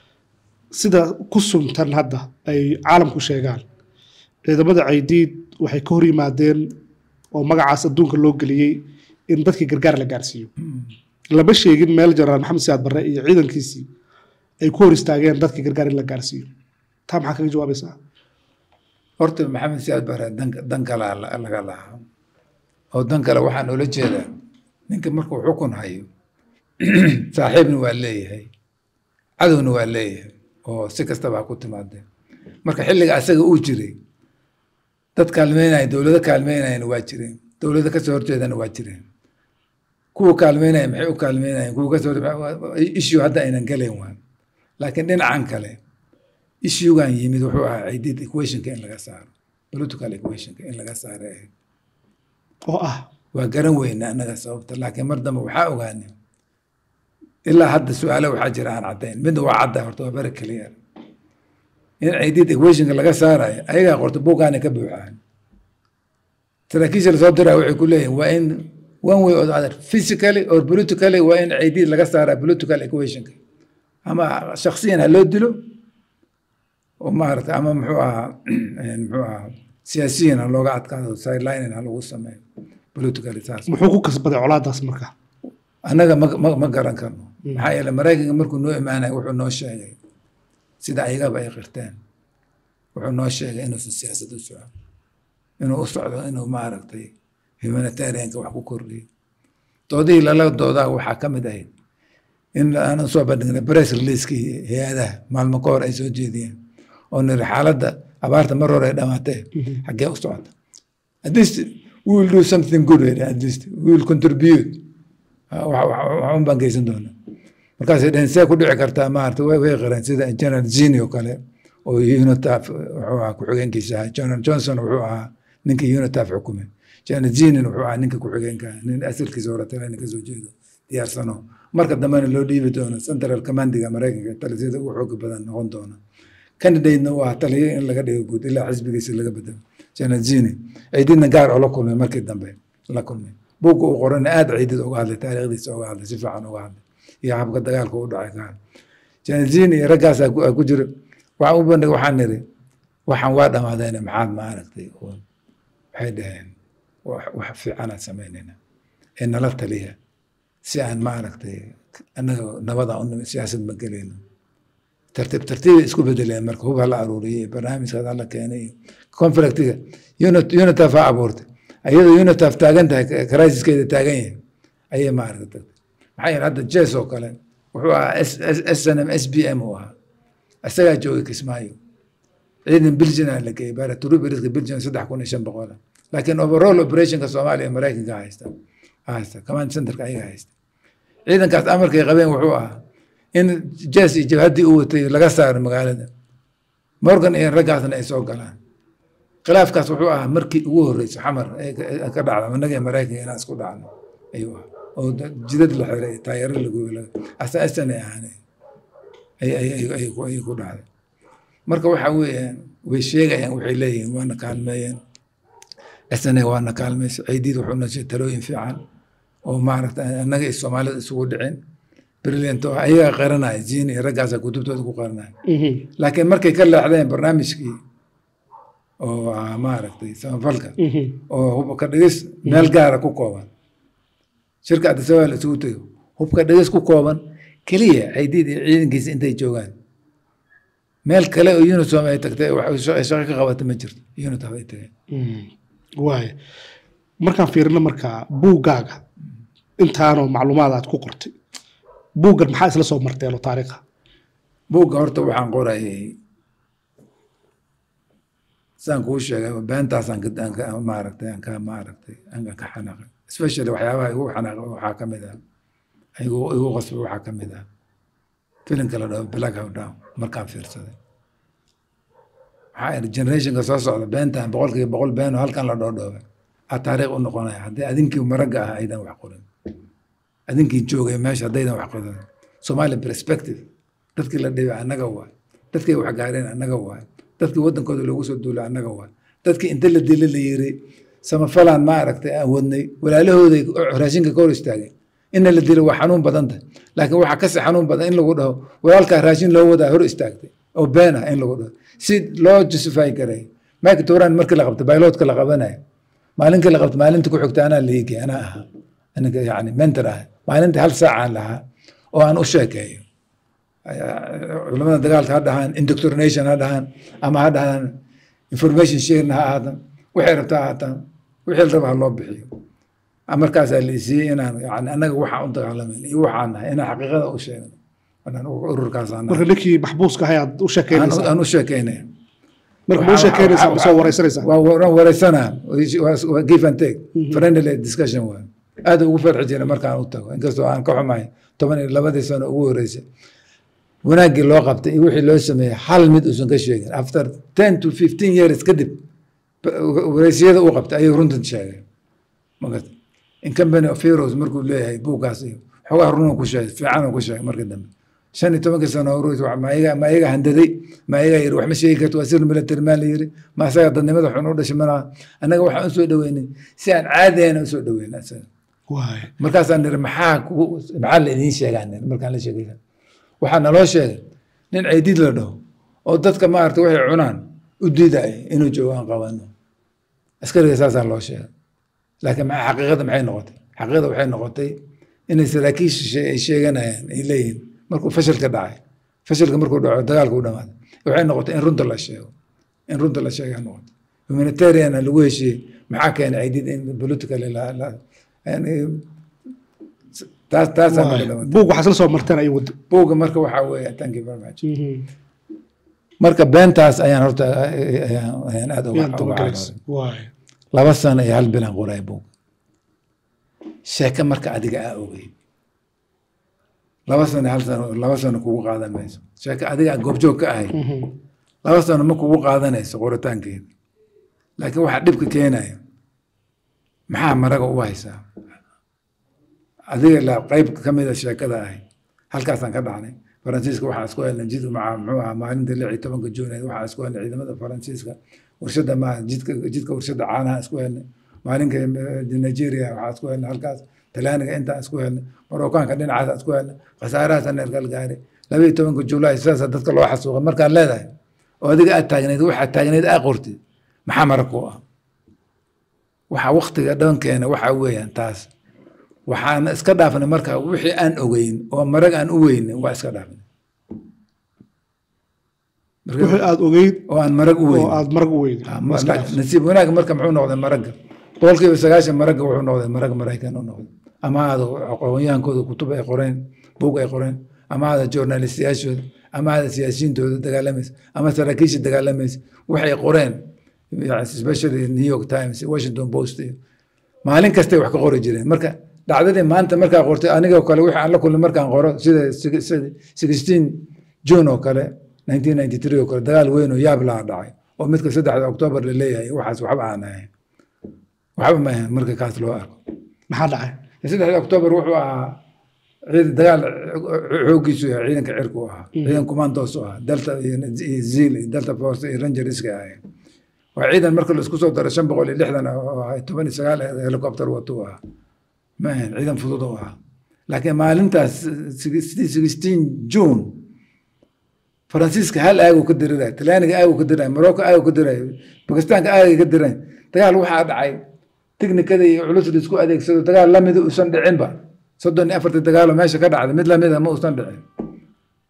sida ku suntan hadda ay caalamku sheegaan ciidamada caydiid waxay ka hor yimaadeen oo magacaas adduunka loo geliyey in dadkii gargaar la gaarsiiyo lama sheegin meel jenaraal maxamed siyaad barre iyo ciidankiisii ay ku hor istaageen dadkii gargaar in la gaarsiiyo taa maxaa kaga jawaabaysaa horta maxamed siyaad bare dan dan kalaa la- laga lahaa oo dan kale waxaan ula jeedaa ninka markuu xukun hayo saaxiibna waa leeyahay cadowna waa leeyahay oo si kastaba ha ku timaadeen marka xilliga asaga uu jiray dad kaalmeynaya dowlado kaalmeynayana waa jireen dowlado kasoo horjeedana waa jireen kuwa kaalmeynaya maxay u kaalmeynayeen kuwa kasoo issue hadda aynan gelayn waan laakiin dhinacan kale issuegan yimid wuxuu ahaa ciidid equationka in laga saaro political equationka in laga saaro ahayd oo ah waa garan weyna annaga sababta laakiin mar dambe waxaa ogaanay ilaa hadda su-aalo waxaa jira aan caddayn midna waa cadda horta waa very clear in ciidid equationka laga saarayo ayagaa qorta buugaana ka buuxaan saraakiisha lasoo diraa waxay ku leeyihin waa in one way or the other physically or politically waa in ciidid laga saaraa political equationka ama shaksiyan ha loo dilo oo maarata ama muxuu ahaa muxuu ahaa siyaasiyan ha looga adkaado sideline ha lagu sameeyo politically saas muxuu ku kasbaday colaadaas marka annaga ma ma ma garan karno maxaa yeele maraykanka markuu noo imaanaya wuxuu noo sheegay sida ayagaba ay qirteen wuxuu noo sheegay inuusan siyaasad u socon inuu u socdo inuu maaragtay humanitarianka wax ku kordhiyo doodihii lala doodaa waxaa ka mid ahayd in aanan soo bandhignay press releasekii hay-adaha maalmo ka hor ay soo jeediyeen oo niri xaaladda abaarta mar hore ay dhamaatee xaggee u socota at least we will do something good at least we will contribute waxun baan geysan doonaa markaasay dhaheen see ku dhici kartaa maarata way way qareen sida general zini oo kale oo unitaf wuxuu ahaa ku-xigeenkiisa ahaa general johnson wuxuu ahaa ninkii unitaf xukumay general zinin wuxuu ahaa ninka ku-xigeenka nin asalkiisa hore talena kasoo jeedo diyaarsano marka dambena loo dhiibi doono central commandiga maraykanka talisiyada ugu xooga badan noqon doona candidate-na waa taliyo in laga dhigo guud ilaa xisbigiisa laga bedelo general zini ciididna gaar oo la kulmay markii dambe la kulmay buugga uu qorana aada ciidid uga hadlay taariikhdiisa uga hadlay si fiican uga hadlay iyo habka dagaalka u dhacay ka hadlay janazin iyo raggaasaa ku jira waxaan u bandhig waxaan niri waxaan waa dhamaadeene maxaad ma aragtay waxay dhaheen wax fiicanaan samaynayna ee nala taliya si aan ma aragtay annaga nabada u siyaasad ma gelayno tartiib tartiibay isku bedeleen marka hub hala aruuriyey barnaamijkaas hala keenay conflictiga unitaf ha abuurtay ayadoo unitaf taagan tahay crisiskeeda taagan yahay ayay maaragta tagtay maxaa yeele hadda jes oo kale wuxuu ahaa snm s b m uu ahaa isagaa joogay kismaayo ciidan belgian la geeyey baratrubriska belgian saddex kun iyo shan boqola laakiin overall operationka soomaaliya maraykanka haysta haysta command centerka ayaga haysta ciidankaas amarkay qabeen wuxuu ahaa in jes iyo jabhaddii u watay laga saaro magaalada morgan iyo raggaasna ay soo galaan khilaafkaas wuxuu ahaa markii ugu horreysay xamar ka dhacda annaga maraykanka inaan isku dhacno ayuu ahaa oo jidad la xiray taayaro lagoy asaasan ay ahaan ayay ku dhacday marka waxa weeyaan way sheegayaan waxay leeyihiin waana kaalmeeyeen sna waana kaalmeysa ciidiid wuxuu nashay talooyin fiican oo maaragta annaga iyo soomaalida isugu dhicin brilliant oo ayaga qaranaya ziin iyo raggaasa kutubtooda ku qaranaya laakiin markay ka leexdeen barnaamijkii oo ah maaragtay samafalka oo hubka dhigis meel gaara ku kooban shirka adisababa la isugu tego hubka dhigis ku kooban keliya ciidiid iyo ciidankiisa intay joogaan meel kale oo unisom ay tagtay wax ay shaqo ka qabata ma jirto unitom ay tageen waaya markaan fiirino markaa buuggaaga intaanoo macluumaad aad ku qortay buuggan maxaa isla soo marteen oo taariikha buugga horta waxaan qorayay saan kuu sheegay beentaasaan ka- aan ka- maaragtay aan ka maaragtay aan ka xanaaqay especially waxyaabaha igu xanaaqay waxaa ka mid ah igu igu qasbay waxaa ka mid ah filimka la dhaho black how down markaan fiirsaday waxaa iri generationka soo socda beentan boqolkiiba boqol been oo halkan la dhoodhoobay aa taariikh u noqonaya haddii adinkii maragga ah aydan wax qorin adinkii joogay meesha haddaydan wax qorin somali perspective dadkii la dhibay annaga waay dadkii wax gaareen annaga waay dadkii waddankooda loogu soo duulay annaga waay dadkii inta la dila la yiri samafalaan ma aragtay aan wadnay walaalahooday raashinka ka hor istaageen ina la dilo waa xanuun badan tahay laakiin waxaa kasii xanuun badan in lagu dhaho walaalkaa raashin loo wadaa hor istaagtay oo been ah in lagu dhaho si loo justify garay mike turan markii la qabtay bailotka la qabanayo maalinkii la qabtay maalintii ku xigta anaa liigi anaa ahaa aniga yani mentor ah maalintii hal saacaan lahaa oo aan u sheekeeyo culamada dagaalka ha dhahaan indoctrination ha dhahaan ama ha dhahaan information sharing ha ahaadan waxay rabtaa ha ahaataan wixii la raba ha loo bixiyo markaasaa la isiiyey inaan yani annaga waxaan u dagaalamayna iyo waxaan nahay inaan xaqiiqada u sheegno anaan ururkaasaan marka ninkii maxbuuska ahay aad u sheekeynaysaa aan u sheekeynaya marka ma u sheekeynaysaa ma soo wareysanaysaa waa waan wareysanaa waa give and take friendly discussion waa aad ugu farxi jiray markaan u tago inkastoo aan ka xumahay toban iyo labadii sano ugu horeysay wanaaggii loo qabtay iyo wixii loo sameeyey hal mid uusan ka sheegin after ten to fifteen years kadib wareysiyada uu qabtay ayuu runtan sheegay magat in company of heroes markuu leeyahay buuggaas iyo xogaa runuu ku sheegay fiicanuu ku sheegay markii dambe shan iyo tobankii sano horus ma iyaga ma iyaga handaday ma iyaga yiri wax ma sheegi karto waa sir military maa la yiri ma asaga dadnimada xun u dhashay mana annaga waxaan usoo dhaweynay si aan caadiyana usoo dhaweynay asaga waaya markaasaan niri maxaa kugu maxaa la idiin sheegaa niri markaan la sheegay waxaa naloo sheegay nin ceydiid la dhaho oo dadka maaragta waxay cunaan u diidaya inuu joogo aan qabano askariga saasaa loo sheegay laakiin maxaa xaqiiqada maxay noqotay xaqiiqada waxay noqotay inay saraakiisha ay sheeganayaan ay leeyihiin markuu fashilka dhacay fashilka markuu dhaco dagaalka u dhamaaday waxay noqotay in runta la sheego in runta la sheega noqotay humanitariana lagu heshiiyey maxaa keenay ceydiid in politically la la yani taas taasaa marka dhamatay buug waxaa isla soo marteen ayuu wada buugga marka waxaa weeye thank you very much marka beentaas ayaan horta ayaan ayaan aad uga yaan uga dabagalaysa carooday waaya laba sano iyo hal bilan qoray buug sheeke marka adiga aa ogey laba sano iyo hal sano laba sano kugu qaadan mayso sheeke adiga aa goobjoog ka ahay laba sano ma kugu qaadanayso qoritaankeeda laakiin waxaa dhibka keenaya maxaa maraga u haysaa adiga la qayb ka mida sheekada ahay halkaasaan ka dhacnay faransiiska waxaa isku helnay jid maca muxuu ahaa maalinta lix iyo tobanka juuneed waxaa isku helnay ciidamada faransiiska warshada ma jidka jidka warshada caanaha isku helnay maalinka nigeria waxaa isku helnay halkaas talaaniga intaan isku helnay marookaanka dhinacaasa isku helnay khasaarahaasa neergal gaaray laba iyo tobanka julaay sidaasa dadka loo xasuuqay markaad leedahay oo adiga aad taagnayd waxaad taagnayd aa qortid maxaa marag ku ah waxaa waktiga dhankeena waxaa weeyaan taas waxaan iska dhaafnay marka wixii aan ogeyn oo marag aan u weynin waa iska dhaafnay Marka- wixii aad ogeyd oo aan marag u oo weyn aad marag u weyday nasiib wanaag marka muxuu noqday maragga boqolkiiba sagaashan maragga wuxuu noqday marag maraykan u noqday ama aada aqoonyahaankooda kutub ay qoreen buug ay qoreen ama aada journalistiyaashooda ama aada siyaasiyiintooda dagaalamaysa ama saraakiisha dagaalamaysa waxay qoreen yani especially new york times washington post iyo maalin kastay wax ka qori jireen marka dhacdadii maanta markaa qortay anigoo kale wixii aan la kulmay markaan qoro sida sixteen june oo kale nineteen ninety three oo kale dagaal weyn oo yaab laa dhacay oo midka saddexda octoobar la leeyahay waxaas waxba aan ahayn waxba ma ahayn marka kaas loo arko maxaa dhacay saddexda octoobar wuxuu ahaa ciidan dagaal xooggiisu yahay ciidanka cirku u ahaa ciidan commandos u ahaa delta iyo iyo zil iyo delta force iyo ranger iska ahayn waa ciidan marka la isku soo daro shan boqol iyo lixdan oo ahay toban iyo sagaal helicopter watu u ahaa ma ahayn ciidan fudud u ahaa laakiin maalintaas sixteen june faransiiska hal aagu ka diriraya talyaaniga aagu ka diriraya morocco aagu ka diraya bakistaanka aagay ka diraya dagaal waxaa dhacay tiknikada iyo culus la isku adeegsado dagaal lamida uusan dhicinba soddon iyo afartii dagaalo meesha ka dhacday mid lamida ma uusan dhicin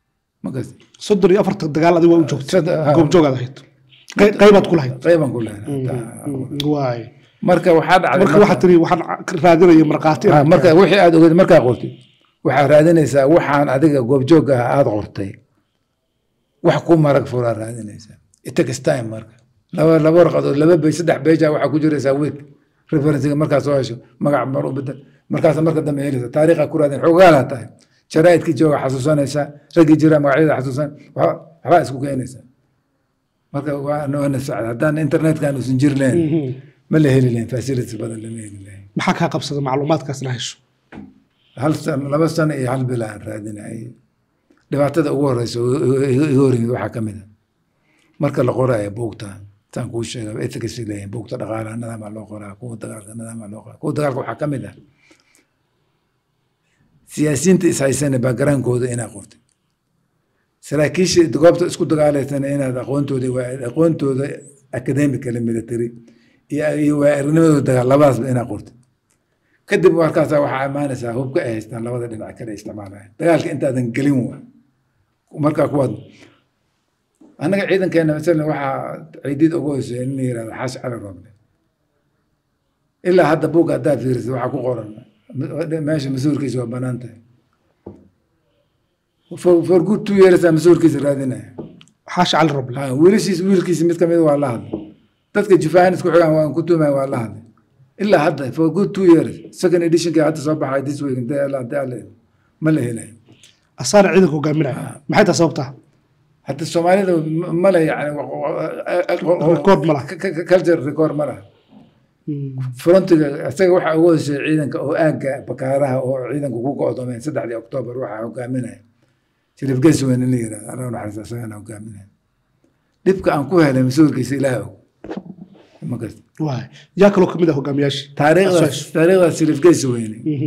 makas soddon iyo afarta dagaal adiga waa u joogtay Sad- ha. goobjoogaad ahayd Qey- qaybaad ku lahayd qeybaan ku lehnay waay marka waxaa dhacday marka waxaa tiri waxaan raadinaya markhaati Ah, marka wixii aad ogeed markaa qortid waxaad raadinaysaa waxaan adiga goobjoog ah aad qortay wax ku marag furaa raadinaysaa it takes time marka laba laba warqadood laba bey saddex beja waxaa ku jiraysaa week referencega markaa soo hesho magac mar u bedel markaas marka dambe helaysa taariikha ku raadin xogaalaa tahay jaraa'idkii jooga xasuusanaysaa raggii jira magacyada xasuusan waxba- waxbaa isku keenaysaa marka waa waana sacd haddaan internetkan uusan jiri lahayn ma la heli lahayn facilities badan lama heli lahayn maxaa kaa qabsada macluumaadkaas la hesho hal sano laba sano iyo hal bil aan raadinayay dhibaatada ugu horeysa oo iga iga hor yimid waxaa ka mid a marka la qoraayo buugta saan kuu sheega ethics leeyihin buugta dhaqaalaha nadaamaa loo qoraa kuwa dagaalka nadaamaa loo qoraa kuwa dagaalka waxaa ka mid ah siyaasiyiinta ishaysana backgroundkooda inaa qortay saraakiisha goobta isku dagaalaysana inaad aqoontooda waa aqoontooda academically military iyo iyo waa aragnimadooda dagaal labadaasba inaa qortay kadib markaasaa waxaa imaanaysaa hubka ay haystaan labada dhinac kale isticmaalaya dagaalka intaadan gelin waa markaa kuwaad annaga ciidankeena masalan waxaa ciidid ugu hoysay in la yirahdo xaashi cali rooble ilaa hadda buugga haddaad fiirisid waxaa ku qoran meesha mas-uulkiisa waa banaan tahay for for good two years aa mas-uulkiisa raadinaya xaashi cali roble Ha, wiilashiis wiilkiisa mid kamid waa la hadlay dadka jufaahan isku xigaan waan ku tumay waa la hadlay ilaa hadda for good two years second editionkii hadda soo baxay this week intee alla intee alla ma la helayo asaana ciidanka hogaaminaya maxay tahay sababtaa hadda soomaalida m- male yani Record ma laha. culture record ma laha frontiga isaga waxaa ugu hoshay ciidanka oo aagga bakaaraha oo ciidanku ku go'doomeen saddexdii oktoobar waxaa hogaaminaya shariif geswen in la yirahdo allah naxariista isagana hogaaminaya dhibka aan ku helay mas-uulkiisa ilaah og ma garta waay yaa kaloo kamid ah hogaamiyaashii taariikhdaas Asaas. taariikhdaas shariif gesweyne Mhm.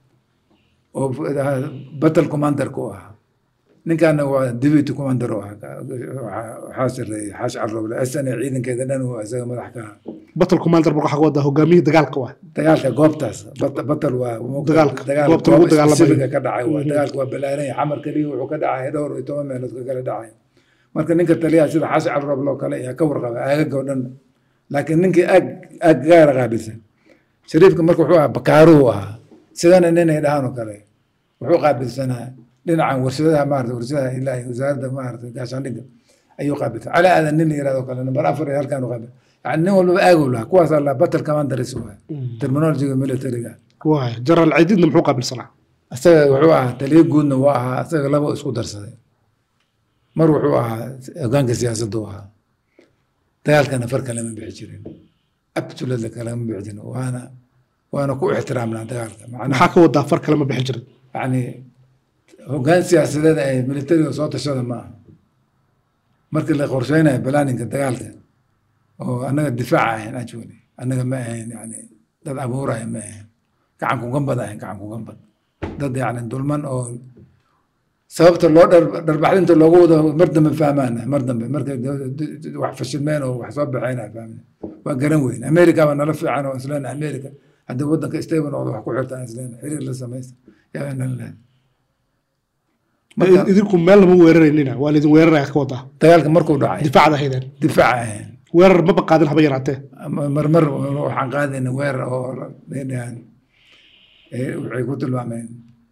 oo battle commander ku ahaa ninkaana waa deputy commander u ahaa waxaa- waxaa sareeyay xaash carroble asana ciidankeeda dhan uu isaga madax ka ahaa batal commander marka waxaa ka wadaa hogaamiyihii dagaalka waa dagaalka goobtaas bat- batal waa Dagaalka, dagaal goobta goob lagu dagaalamayo. specific ah ka dhacay waa Mhm. dagaalka waa balaaran yahay xamar keliya wuxuu ka dhacay dhowr iyo toban meelood ka kala dhacay marka ninka taliyaha sida xaashi carroble oo kale ayaa ka warqaba aagaga oo dhan laakiin ninkii aag aag gaara qaabilsan shariifka marka wuxuu ahaa bakaaruhu ahaa sidana ninay dhahaan oo kale wuxuu qaabilsanaa dhinacan warshadaha maarata warshadaha ilaahi wasaaradda maarata gaashaandhigga ayuu qaabilsan cali aadan nin la yirahdo kale number afar iyo halkaan u qaabil yani nin walbaba aagow lahaa kuwaasaa la battle commandaris waay terminologiga militariga waay jaraal ciididna muxuu qaabilsanaa isaga wuxuu ahaa taliyo guudna waa ahaa isaga laba isku darsaday mar wuxuu ahaa hogaanka siyaasadda u ahaa dagaalkana far kalama bixi jirin absolutely kalama bixi jirin waana waana ku ixtiraamnaa dagaalka macnaha maxaa ka wadaa far kale ma bixin jirin yani hogaan siyaasadeed ay militariga soo tashada ma aha markii la qorsheynayo balaaninka dagaalka oo annaga difaaca ahayn actually annaga ma ahayn yani dad abuuraya ma ahayn gacan kugambad ahayn gacan kugambad dad yani dulman oo sababta loo dhar- dharbaxdinta loogu wado mar dambe fahmaana mar dambe markay d- d- d- wax fashilmeen oo wax soo baxeen aan fahmin waa garan weyn america baa nala fiican oo isleena america haddii wadanka stable noqdo wax ku xirtaan isleena xiriir la samaysta yaa nala leedahay marka idinku meel lama weeraraynina waa laidin weeraraya ka wadaa dagaalka markuu dhacay difaacda haydeen difaac ahayn weerar maba qaadin haba yaraatee marmar waxaan qaadayna weerar oo dhahan waxay ku tilmaameen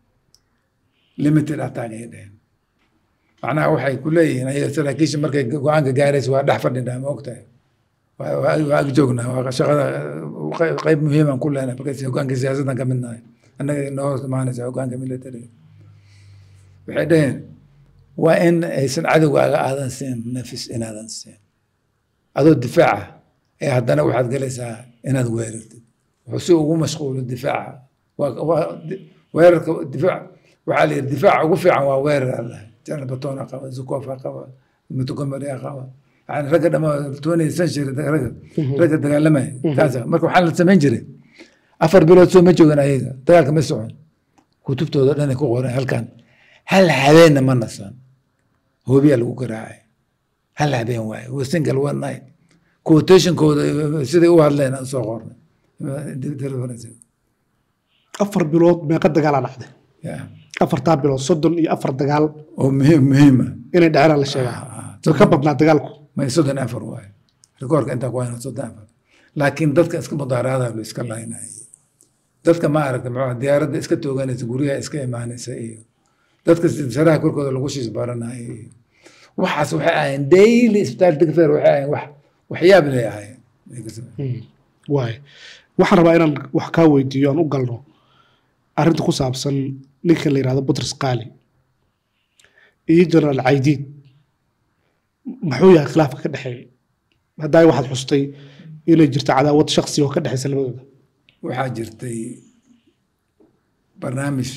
limited attack ay dheheen macnaha waxay ku leeyihiin ayaga saraakiisha markay go-aanka gaaraysa waa dhex fadhinaa ma ogtahay waa- waa waa ag joognaa waa shaqada qeyb- qeyb muhiiman ku lehna markay hogaanka siyaasaddan ka mid nahay annaga noo hoos imaanaysa hogaanka militariga waxay dheheen waa in aysan cadowgaaga aadan siin nafis inaadan siin adoo difaaca ee haddana waxaad gelaysaa inaad weerartid wuxuu si ugu mashquulo difaaca waa waa di- weerarka difaac waxaa la yidhi difaaca ugu fiican waa weerar allah jana batona qaba zukofa qaba montgomery qaba yani ragga dhama twentieth century ragga ragga dagaalamaya taasa marka waxaa la samayn jiray afar bilood soo ma joogan ayaga dagaalka ma socon kutubtooda dhan ay ku qoran halkan hal habeenna ma nasan hoobiyaa lagu garaacay hal habeen waaye waa single one night quotationkooda siday u hadleen aan soo qornay afar bilood meeqa dagaalaa dhacday Yeah. afartaa bilood soddon iyo afar dagaal oo muhiim muhiima inay dhaceen la sheegaa way ka badnaa dagaalku may soddon afar waaye rikoorka intaa ku hayna soddon afar laakiin dadka iska mudaaraada lo iska laynay dadka ma aragta muxuu ahaa, diyaaradda iska tooganaysa guryaha iska imaanaysa iyo dadka saraha korkooda lagu shiis baranaya iyo waxaas waxay ahayn daily isbitaal digfeer waxay ahayn wax waxyaab lay ahayn waay waxaan rabaa inaan wax kaa weydiiyo aan u galno arrinta ku saabsan ninka la yidhahdo butros qaali iyo generaal caydiid muxuu yahay khilaafka ka dhexeeya haddaa waxaad xustay inay jirto cadaawad shaksi oo ka dhexaysa labadooda waxaa jirtay barnaamij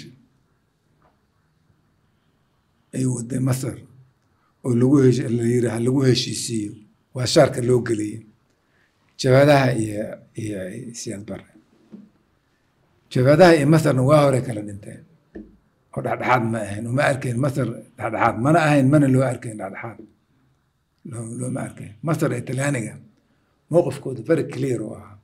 ay waday masar oo lagu hesh la yiraah lagu heshiisiiyo waa shaarka loo geliyey jabhadaha iyo iyo siyaad bare jabhadaha iyo masarna waa hore kala dhinteen oo dhexdhexaad ma ahayn uma arkayn masar dhexdhexaad mana ahayn mana loo arkayn dhexdhexaad loo- looma arkayn masar iyo talyaaniga mowqifkooda very clear oo ahaa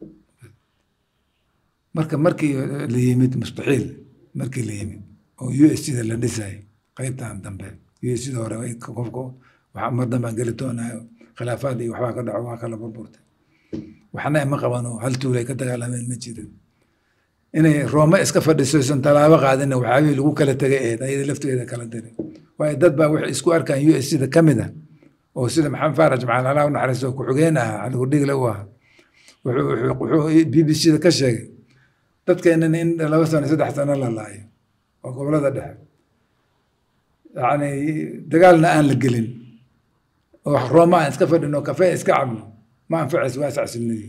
marka markii la yimid mustaxiil markii la yimid oo u s da la dhisayo qaybtan dambe u s da hore ay- qofka waxa mar dambaan geli doonayo khilaafaad iyo waxbaa ka dhaco waa kala burburtay waxna ima qabano hal tuulay ka dagaalameen ma jirin inay roome iska fadhiso isan tallaabo qaadina waxaabihii lagu kala tegay eed ayada lafteeda kala diray waayo dad baa waxay isku arkaan u s da ka mid ah oo sida maxamed faarax jimcaal allah u naxariisto ku-xigeen ahaa caligudhigle u ahaa wuxuu wuxuu- wuxuu b b c da ka sheegay dadkeenan in laba sano saddex sano la laayo oo gobolada dhexe yacni dagaalna aan la gelin oo rooma aan iska fadhino kafee iska cabno ma anfacayso waa sacsilnadii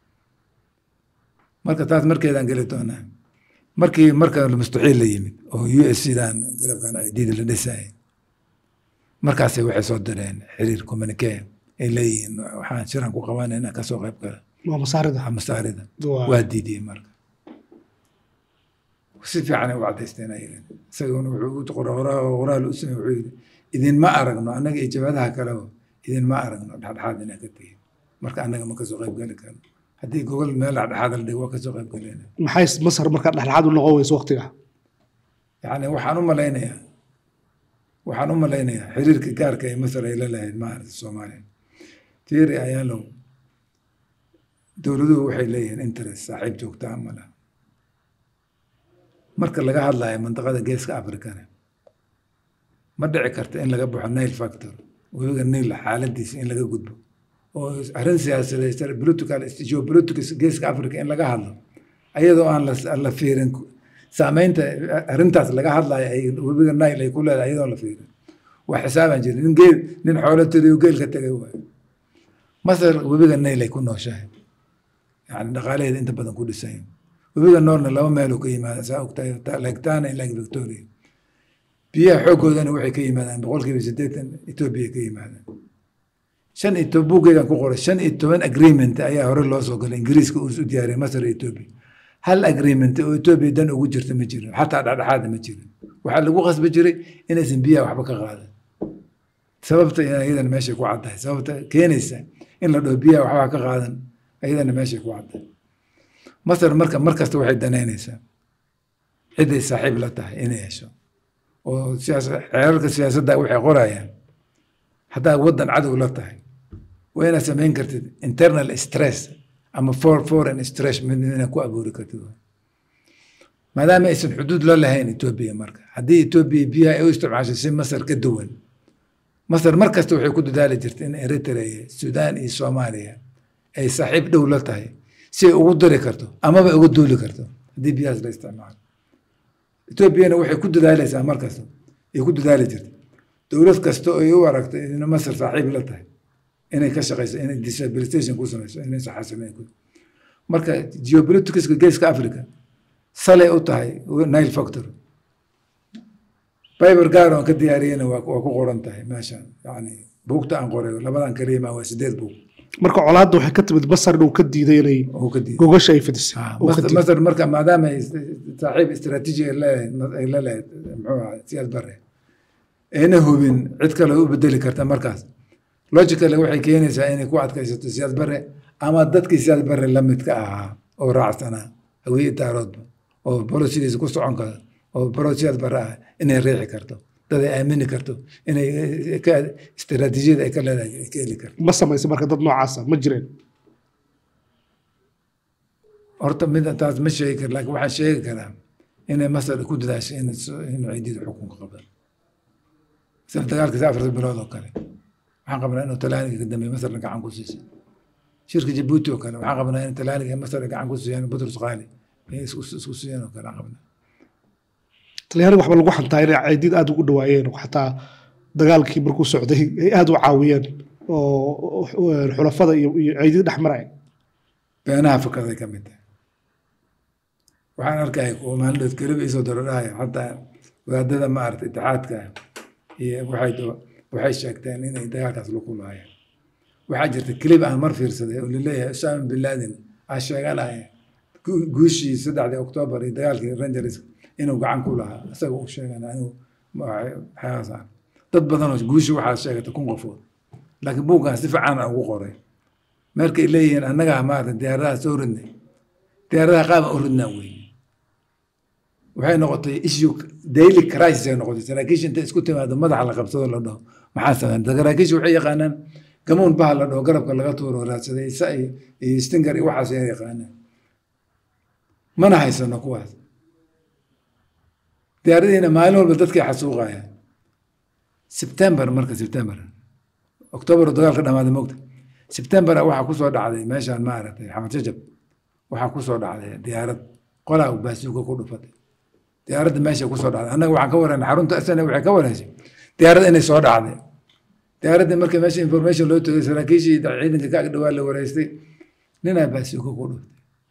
marka taas markeedaan geli doonaa markii marka mustaxiil la yimid oo u s dan garabkan ciidida la dhisayay markaasay waxay soo direen xiriir communique ay leeyihiin waxaan shiran ku qabanayna kasoo qayb gala waa masaarida masaarida Waa- waa diidiyey marka si fiicanay u cadaysteen ayagan isaguna wuxuu qoraal u samey wuxuu yidhi idinma aragno annaga iyo jabhadaha kaleba idinma aragno dhexdhexaad inaa ka tihin marka annaga ma kasoo qayb geli karno haddii gogol meel dhexdhexaad la dhigo waa kasoo qayb galeyna maxay masar markaa dhexdhexaad u noqon weyso waqtiga yacni waxaan u malaynayaa waxaan u malaynayaa xiriirka gaarka ee masar ay la lahayd maaragta soomaaliya tiiri ayaalow dowladuhu waxay leeyihiin interest saaxiib joogtaa ma laha marka laga hadlayo mantaqada geeska afrikana ma dhici karta in laga baxo nail factor webiga nail xaaladiisa in laga gudbo oo arrin siyaasadeed political geopolitics geeska africa in laga hadlo ayadoo aan la la fiirin saameynta arrintaas laga hadlayo ay webiga nail ay ku leedahay ayadoo la fiirin waa xisaabaan jirin nin geel nin xoolo tiriyo geel ka tegay waayo masar webiga nail ay ku nooshahay yani dhaqaalaheeda inta badan ku dhisan yahay webiga noolna laba meeloo ka yimaada saa ogtahay lake tana iyo lake victoria biyaha xooggoodana waxay ka yimaadaan boqolkiiba siddeetan etoobiya ka yimaadaan shan iyo toban buuggeedan ku qoray shan iyo toban agreement ayaa hore loo soo galay ingiriiska uu u diyaariyay masar iyo etoobiya hal agreement oo etoobiya dan ugu jirta ma jirin xataa dhexdhexaada ma jirin waxaa lagu qasbi jiray inaysan biyaha waxba ka qaadan sababta iyadana meeshay ku caddahay sababta keenaysa in la dhaho biyaha waxbaa ka qaadan iyadana meeshay ku caddahay masar marka mar kasta waxay danaynaysaa ciday saaxiib la tahay inay hesho oo siyaas xeerarka siyaasadda waxay qorayaan haddaad waddan cadow la tahay waa inaad samayn kartid internal stress ama for foreign stress mid inaad ku abuuri kartid maadaama aysan xuduud la lahayn etoobiya marka haddii etoobiya biyaha ay u isticmaasho si masar ka duwan masar mar kasta waxay ku dadaali jirtay in eritrea suudaan iyo soomaaliya ay saaxiib dhow la tahay si ay ugu diri karto amaba uga duuli karto haddii biyahaas la isticmaalo etoobiyana waxay ku dadaalaysaa mar kasta ay ku dadaali jirtay dowlad kasta oo ay u aragto in masar saaxiib la tahay inay ka shaqeyso inay disabilitation ku samayso inay saxasimeyn ku marka geopoliticska geeska africa salay u tahay nile factor biber gaar oon ka diyaariyena waa waa ku qoran tahay meeshan yani buugta aan qoray labadan kaliyama waa sideed buug marka colaadda waxay ka timid basar inuu ka diiday inay oo ka diiday gogasha ay fidisay Ah, uu ka Masar- diiday. masar marka maadaama ay saaxiib istiraatiiji ay leedahay ay la leedahay muxuu ahaa siyaad bare ayna hubin cid kale u bedeli karta markaas logically waxay keenaysaa inay ku adkaysato siyaad bare ama dadkii siyaad bare la midka ahaa oo raacsanaa hawiye daaroodba oo bolisigiisa ku socon kara oo barosiyaad bara ah inay riixi karto dad ay aamini karto inay ka istiraatiijiyada ay ka leedahay ay ka heli karto ma samaysa marka dad noocaasa ma jireen horta mid taas ma sheegi karo laakiin waxaan sheegi karaa inay masar ku dadaashay in inuu ciidida xukunka qabdan sida dagaalkiisa afarta bilood oo kale waxaan qabnaa inuu talaaniga ka dambeeye masarna gacan ku siisay shirka jabuuti oo kale waxaan qabnaa in talaaniga masar ay gacan ku siiyaan butrus qaali ay isku isku siiyaan oo kale aan qabnaa talyaaniga waxba lagu xantaa inay caydiid aada ugu dhawaayeen oo xataa dagaalkii markuu socday ay aada u caawiyeen oo xulafada iyo iyo caydiid dhex maraya beenaha fakaday ka mid tahay waxaan arkaya kuwa maalinood keliba isoo darodhahaya xataa wadaadada maarata itixaadka iyo waxay waxay sheegteen inay dagaalkaas lagu laayeen waxaa jirta kelib aan mar fiirsaday oo laleeyahay usaama bin laden aa sheeganaya guushii saddexdii oktoobar iyo dagaalkii rangers inuu gacan ku lahaa isaga uu sheegana inuu waxyaasaan dad badanoo guushi waxaa sheegata kun qofood laakiin buuggan si fiican aan ugu qoray markay leeyihiin annagaa maarata diyaaradaha soo ridnay diyaaradaha qaaba u ridnaa weyne waxay noqotay issue daily crisis ay noqotay saraakiisha inta isku timaado madaxa la qabsado la dhaho maxaa sameyn saraakiisha waxay yaqaanaan gamuun baha la dhaho garabka laga tuuro raadsaday isa iyo stinger iyo waxaas ay yaqaanaan mana haysano kuwaas diyaaradiina maalin walba dadkay xasuuqayaan sebtembar marka sebtembar oktoobar dagaal ka dhamaaday mogta sebtembar waxaa kusoo dhacday meeshaan maaragtay xamad jajab waxaa kusoo dhacday diyaarad qolaa baasuuka ku dhufatay diyaaradda meesha kusoo dhacday annaga waxaan ka wareynay xarunta asana waxay ka wareysay diyaaradda inay soo dhacday diyaaradda marka meesha information loo tegay saraakiishii ciidanka ka agdhawaa la wareystay ninaa baasuuka ku dhuftay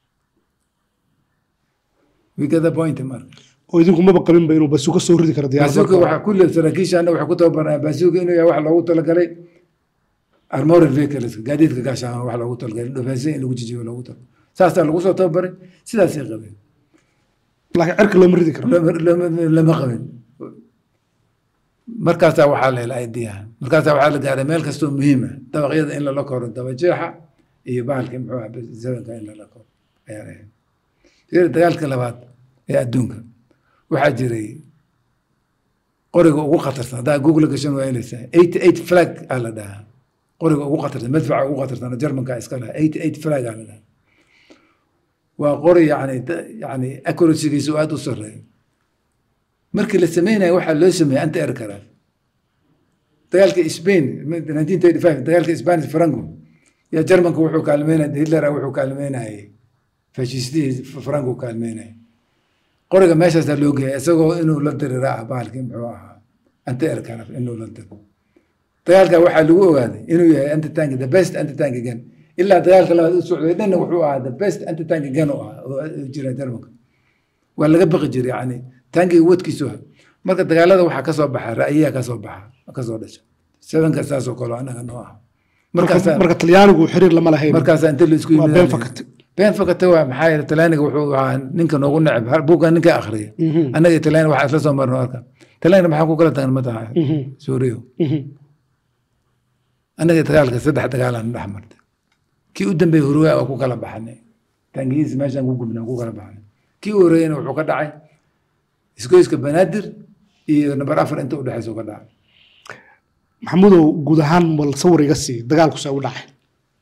we get the point marka oo idinku maba qabinba inuu basuuka soo ridi karo baasuuka diyaarada waxaa kulle saraakiishaana waxay ku tababarnaa baasuuka inuu yahay wax loogu talagalay armored vehicles gaadiidka gaashaan wax loogu talagalay dhofeysay in lagu jijiyo loogu talagalay saasaa lagu soo tababaray sidaasay qabeen laakiin cirka looma ridi karo lama lama- lama qabin markaasaa waxaa la helay idiyaha markaasaa waxaa la gaaray meel kastoo muhiima dabaqyada in lala koro dabajeexa iyo bahalkii muxuu ah zamanka in lala koro ayaa la helay fiiri dagaalka labaad ee adduunka waxaa jiray qoriga ugu khatarsan haddaa google gashan waa helaysaa eighty eight flag aa la dhahaa qoriga ugu khatarsan madfaca ugu khatarsan jarmanka iska lahaa eighty eight flag aa la dhahaa waa qori yani yani accuracygiisu aada u sareeyo markii la sameynayo waxaa loo sameeyey anti aircraft dagaalka spain nineteen thirty five dagaalka spanish franco yaa jarmanka wuxuu kaalmeynaya hitler wuxuu kaalmeynayay fashistihii franco kaalmeynaya qoriga meeshaasaa loo geeyay isagoo inuu la dirira ah bahalkii muxuu ahaa anti aircraft inuu la diro dagaalka waxaa lagu ogaaday inuu yahay anti tank the best anti tank gun ilaa dagaalka labaad u socday dhanna wuxuu ahaa the best anti tank gun u ahaa oo jira jarmanka waa laga baqi jiray yani tankiga wadkiisu ah marka dagaalada waxaa kasoo baxa ra'yiyaa kasoo baxa kasoo dhasha sevenka saasoo kale anaga noo ah markaasaa marka talyaanigu xiriir lama lahayn markaasaa inta la isku waa yimid been fakatay been fakata waa maxaa yeele talaaniga wuxuu ahaa ninka noogu neceb har- buuggan ninka akhriya Mhm. annaga iyo talaani waxaa isla soo marno arka talaaniga maxaa ku kala tagan ma tahay Mhm. suuriyo Mhm. annaga dagaalka saddex dagaalaan dhex martay kii u dambeeyey hurwaa waa ku kala baxnay tangihiis meeshaan ku gubnay ku kala baxnay kii u horeeyena wuxuu ka dhacay isgoyska banaadir iyo nambar afar inta u dhexeysa ka dhacay maxamudow guud ahaan mal sawir iga sii dagaalku see u dhacay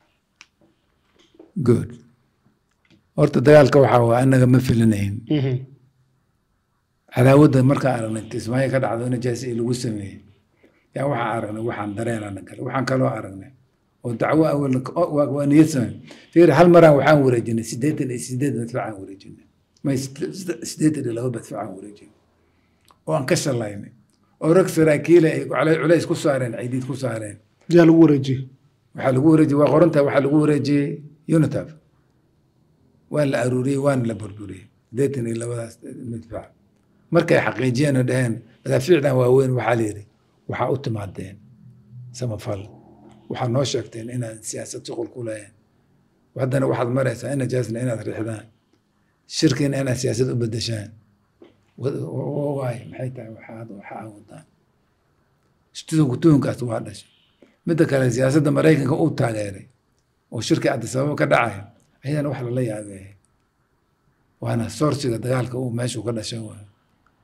good horta dagaalka waxaa waa annaga ma filinayn Mhm. cadaawadda markaan aragnay tismaayo ka dhacdo in jaasi lagu sameeyey yaa waxaan aragnay waxaan dareenana kale waxaan kaloo aragnay oo dacwo awal waa waa niyad samey fiir hal maraan waxaan wareejinay siddeetan iyo sideed madfacaan wareejinay may siddeetan iyo laba madfacaan wareejinay oo aan ka shallaynay oo rag saraakiile ay culays culays ku saareen ciidiid ku saareen yaa lagu wareejiyey waxaa lagu wareejiyey waa qorantahay waxaa lagu wareejiyey unitaf waa la aruuriyey waana la burburiyey siddeetan iyo labadaas madfac markay xaqiijiyeen oo dhaheen madaafiicdan waaweyn waxaa la yidhi waxaa u timaadeen samafal waxaa noo sheegteen inaan siyaasad shuqul ku leeyahay haddana waxaad maraysaa ina jaasna inaad riixdaan shirkiina inaad siyaasad u bedeshaan waay maxay tahay waxaad waxa aa wadaan tuhunka tuhunkaas waa dhashay midda kale siyaasadda maraykanka uu taageeray oo shirki adisababa ka dhacaya ayadana wax lala yaabeeyay waana soorsiga dagaalka uu meeshuu ka dhashay waa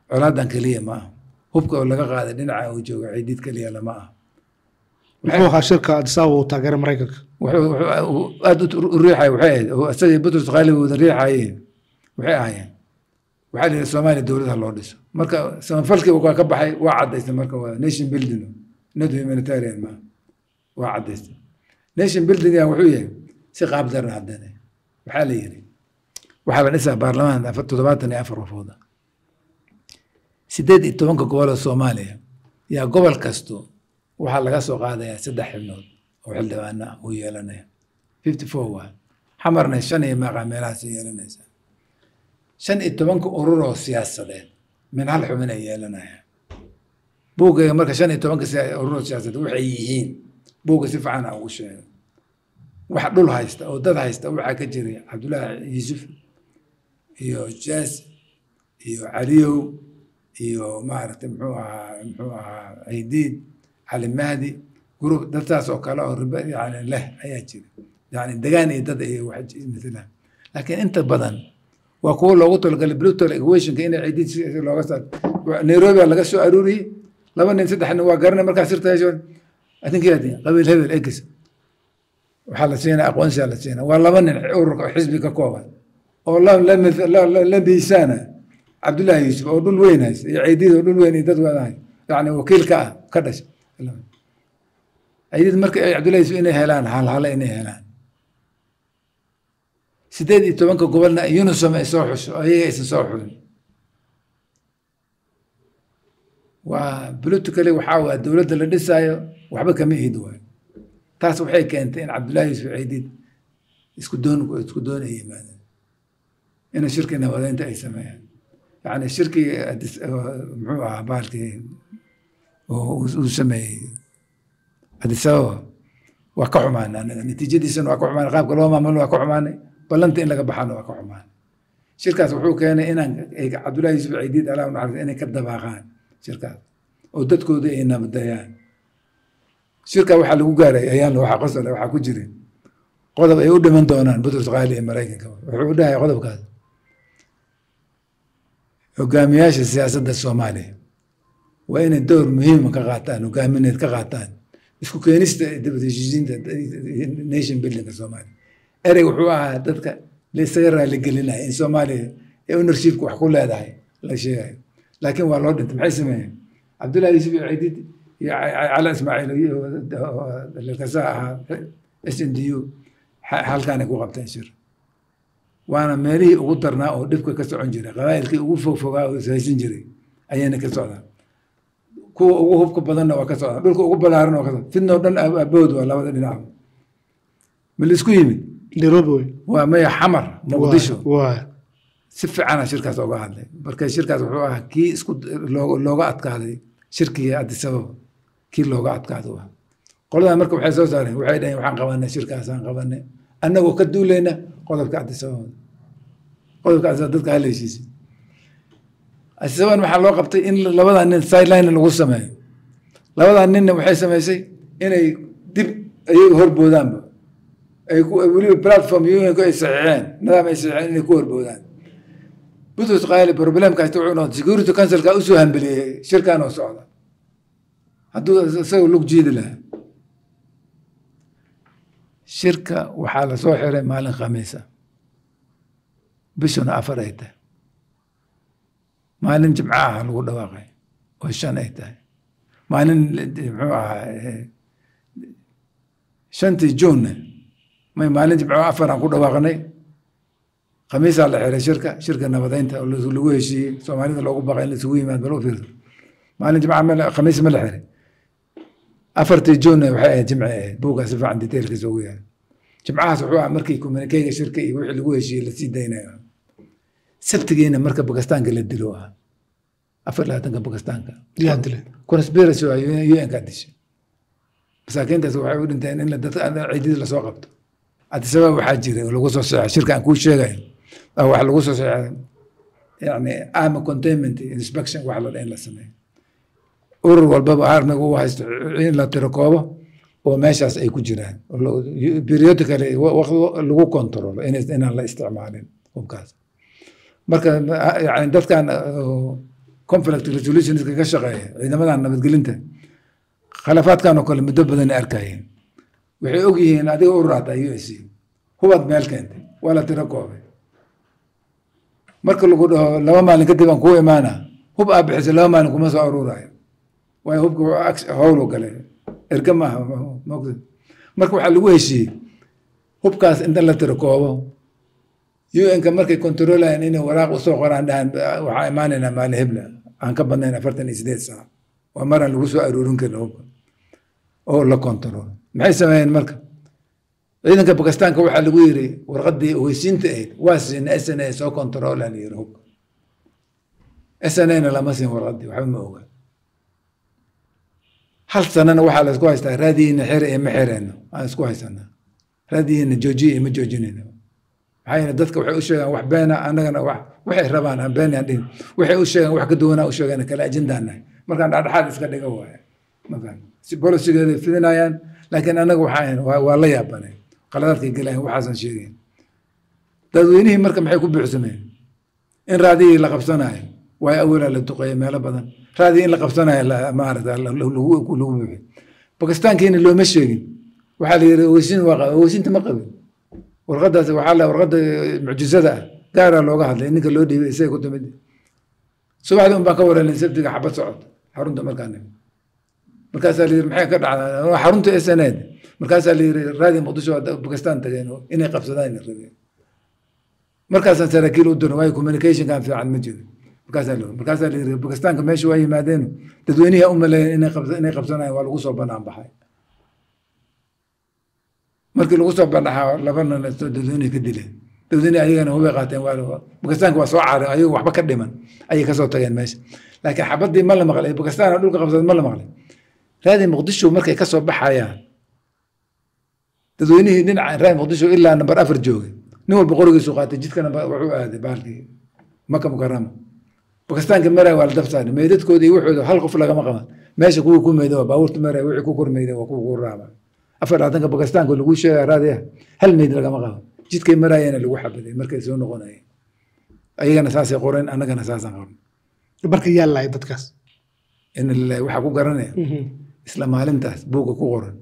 colaadan keliya ma aha hubka oo laga qaaday dhinaca uu joogo ciidid keliya lama aha muxuu ahaa shirka addis ababa uu taageeray maraykanka wuxuu wuxuu aada u riixay waxay ahayd oo isagii butrus qaalibi wada riixayeen waxay ahaayeen waxaa la yidhi soomaaliya dowladaha loo dhiso marka samafalkii waa ka baxay waa cadaystay marka waa nation building not humanitarian ma waa cadaystay nation building wuxuu yahay si qaab daran haddana waxaa la yidhi waxaa la dhisaa baarlamaan toddobaatan iyo afar wafooda sideed iyo tobanka gobol oo soomaaliya yaa gobol kasto waxaa laga soo qaadayaa saddex xibnood oo xildhibaano ah uu yeelanaya fifty four waa xamarna shan iyo maaqa meelahaas yeelanaysa shan iyo tobanka urur oo siyaasadeed min hal xubin ay yeelanayaan buuggayga marka shan iyo tobanka urur oo siyaasadeed waxay yihiin buugga si fiican aan ugu sheego wax dhul haysta oo dad haysta waxaa ka jiray cabdullaahi yuusuf iyo jaas iyo caliyow iyo maaragtay muxuu ahaa muxuu ahaa ciidiid cali mahdi gurub dadtaas oo kale oo riba yani leh ayaa jira yani degaan iyo dad iyo wax matalaan laakiin inta badan waa kuwo loogu talagalay brutal equationka inay ciidiid looga saar nairobi laga soo aruuriyey laba nin saddex nin waa garanay markaa sirta hesho adinkeedi qabiil hebel egis waxaa la siinaa aqoonsiyaa la siinaa waa laba nin ururka xisbi ka kooban oo la miisaana cabdullaahi yuusuf oo dhul weyn haysta iyo ciidiid oo dhul weyn iyo dad wadahay yani wakiil ka ah ka dhashay ciidiid marka cabdullahi yuusuf inay helaan halhale inay helaan sideed iyo tobanka gobolna unisom ay soo xusho ayaga aysan soo xulin waa politically waxaa waa dowladda la dhisaayo waxba kama ihid waayo taas waxay keentay in cabdullaahi yuusuf ciidiid isku doon isku doon ay yimaadeen ina shirki nabadeynta ay sameeyaan yani shirkii muxuu ahaa baalkii uu sameeyey addis ababa waa ka xumaanay anaga natiijadiisana waa ka xumaanay qaabka loo maamulo waa ka xumaanay ballanta in laga baxana waa ka xumaanay shirkaas wuxuu keenay inaan cabdullahi yuusuf ciidiid allah naxariis inay ka dabaaqaan shirkaas oo dadkooda ay nabadayaan shirka waxaa lagu gaaray ayaan waxaa qosole waxaa ku jiray qodob ay u dhiman doonaan butrus qaali ee maraykanka wuxuu u dhahay qodobkaas hogaamiyaasha siyaasadda soomaaliya waa inay door muhiima ka qaataan hogaamineed ka qaataan isku keenista dibadheshiisiinta nation buildingka soomaaliya erey wuxuu ahaa dadka laisaga raaligelinaya in soomaaliya ee ownershipka wax ku leedahay la sheegayo laakiin waa loo dhintay maxay sameeyeen cabdullahi yuusuf iyo ciidid iyo cala ismaaciil kasa ahaa s n d u halkaanay ku qabteen shir waana meelihii ugu darnaa oo dhibka ka socon jiray qabaa'ilkii ugu fogfogaa oo ishaysan jiray ayayna ka socdaan kuwa ugu hubka badanna waa ka socdaan dhulka ugu balaaran waa ka socdaan fidnoo dhan abood waa labada dhinac ma laisku yimid nairobi wey waa maya xamar muqdisho waay si fiicana shirkaas oga hadlay marka shirkaas wuxuu ahaa kii isku looga adkaaday shirkigii addis ababa kii looga adkaado ah qoladan marka waxay soo saareen waxay dhaheen waxaan qabanay shirkaasaan qabanay annagoo ka duulayna qodobka addis ababa qodobka addis ababa dadka hala heshiisay addis ababan waxaa loo qabtay in labadaa nin sideline lagu sameeyo labadaa ninna waxay samaysay inay dib ayay horboodaanba ay weliba platform unionku ay saxiixeen nidaam ay saxiixeen inay ku horboodaan butrus qaali problemka haysta wuxuu noqday security councilka usoo hambeliyey shirkan oo socda hadduu isaga lug jiidi lahaa shirka waxaa lasoo xiray maalin khamiisa bishuna afar ay tahay maalin jimco ah lagu dhawaaqay oo shan ay tahay maalin muxuu ahaa shantii juunne may maalin jimco afar aan ku dhawaaqnay khamiisaa la xiray shirka shirka nabadeynta oo lagu heshiiyey soomaalida loogu baqay in laisugu yimaad bal u fiirso maalin jimca khamiis ma la xiray afartii juunna waxay ahayd jimci ahayd buuggaa si fiican detailkiisa ugu yahay jimcahaas wuxuu ah markii communikeyga shirka iyo wixii lagu heshiiyey lasii daynayo sabtigiina marka bakistaanka la dilo ah afar labaatanka bakistaanka yaa dilay conspiracy waa un-ka dishay masaakiintaas waxay u dhinteen in dadka ciidida lasoo qabto addisababa waxaa jira oo lagu soo seexay shirka aan kuu sheegayo wax lagu soo seexay yani army containment inspection wax la dha in la sameeyo urur walbaba armiga u haysto in la tiro koobo oo meeshaas ay ku jiraan periodically lagu controlo inaan la isticmaalin hubkaas marka yani dadkan conflict resolutionska ka shaqeeya ciidamadan nabadgelinta khilaafaadkan oo kale muddo badan ay arkayeen waxay og yihiin adiga u raata u s c hubaad meel keentay waa la tiro koobay marka lagu dhaho laba maalin kadib aan kuu imaana hub aa bixisa laba maalin kuma soo aruurayo waayo hubka howlu gale erga maaha mogta marka waxaa lagu heshiiyey hubkaas inta la tiro koobo un-ka markay controlayan inay waraaq usoo qoraan dhahan waxaa imaanaynaa maalin hebla aan ka badnayn afartan iyo sideed saac waa maraan lagu soo aruurin karin hubka oo la control maxay sameeyeen marka ciidanka bakistaanka waxaa lagu yiri warqadii ogeysiinta ahayd waa siina s n a soo controla la yiri hubka s n a-na lama siin warqadii waxba ma oga hal sanana waxaa la isku haystaa raadiyiina xere iyo ma xereyno aan isku haysanaa raadiyiina joojiya iyo ma joojinayno maxaa yeele dadka waxay u sheegaan wax beena annagana wax waxay rabaan aan been aan dhihin waxay u sheegaan wax ka duwanaa u sheegaan kale ajendaan nahay markaan dhexdhexaad iska dhiga waaye mafaham si bolisigeeda fidinayaan laakiin annaga waxaan waa la yaabanay qaladaadkay gelayan waxaasan sheegayn dadweynihii marka maxay ku buuxsameen in raadiyii la qabsanayo waayo awalaa la duqeeya meelo badan raadii in la qabsanayo maarata lagu buuxi bakistaankiina looma sheegin waxaa la yiri ogeysiin waa qaba ogeysiinta ma qabin warqadaas waxaa la warqada mucjisada ah gaaraa looga hadlay ninka loo dhiibay isaga ku timid subaxdii un baan ka wareelay sabtiga xabad socod xarunta markaa nimid markaasaa la yiri maxay ka dhacdaa xarunta s n ed markaasaa la yiri raadi muqdisho bakistaan tageen inay qabsadaan la rabeen markaasaan saraakiil u dirin waayo communicationkan fiican ma jiro markaasaa la markaasaa la yiri bakistaanka meesha waa yimaadeen dadweynihii u maleeyeen inay inay qabsanayaan waa lagu soo banaan baxay markii lagu soo bandhaxaa laba nin dadweynihi ka dileen dadweynihi ayagana hubay qaateen waa bakistaanka waa soo caarin ayagu waxba ka dhiman ayay kasoo tageen meesha laakiin xabadii ma la maqlay bakistaan dhulka qabsaday ma la maqlay raadi muqdisho markay kasoo baxayaan dadweynihii dhinaca raadi muqdisho ilaa nambar afar joogay nin walba qorigiisu qaatay jidkana wuxuu aaday baalkii maka mukarama bakistaanka maraya waa la dabsaari meydadkoodii wuxooda hal qof lagama qaban meesha kuwii ku meyda waa baabuurta maraya wixii ku kormeyda waa kuwa ku raaba afar dhaatanka bakistaanka lagu sheegaya raadiya hal meyd lagama qaban jidkay maraayana lagu xabaday markay soo noqonayeen ayagana saasay qoreen annagana saasaan qabn marka yaa lahay dadkaas in lillahi waxaa ku garanaya isla maalintaas buugga ku qoran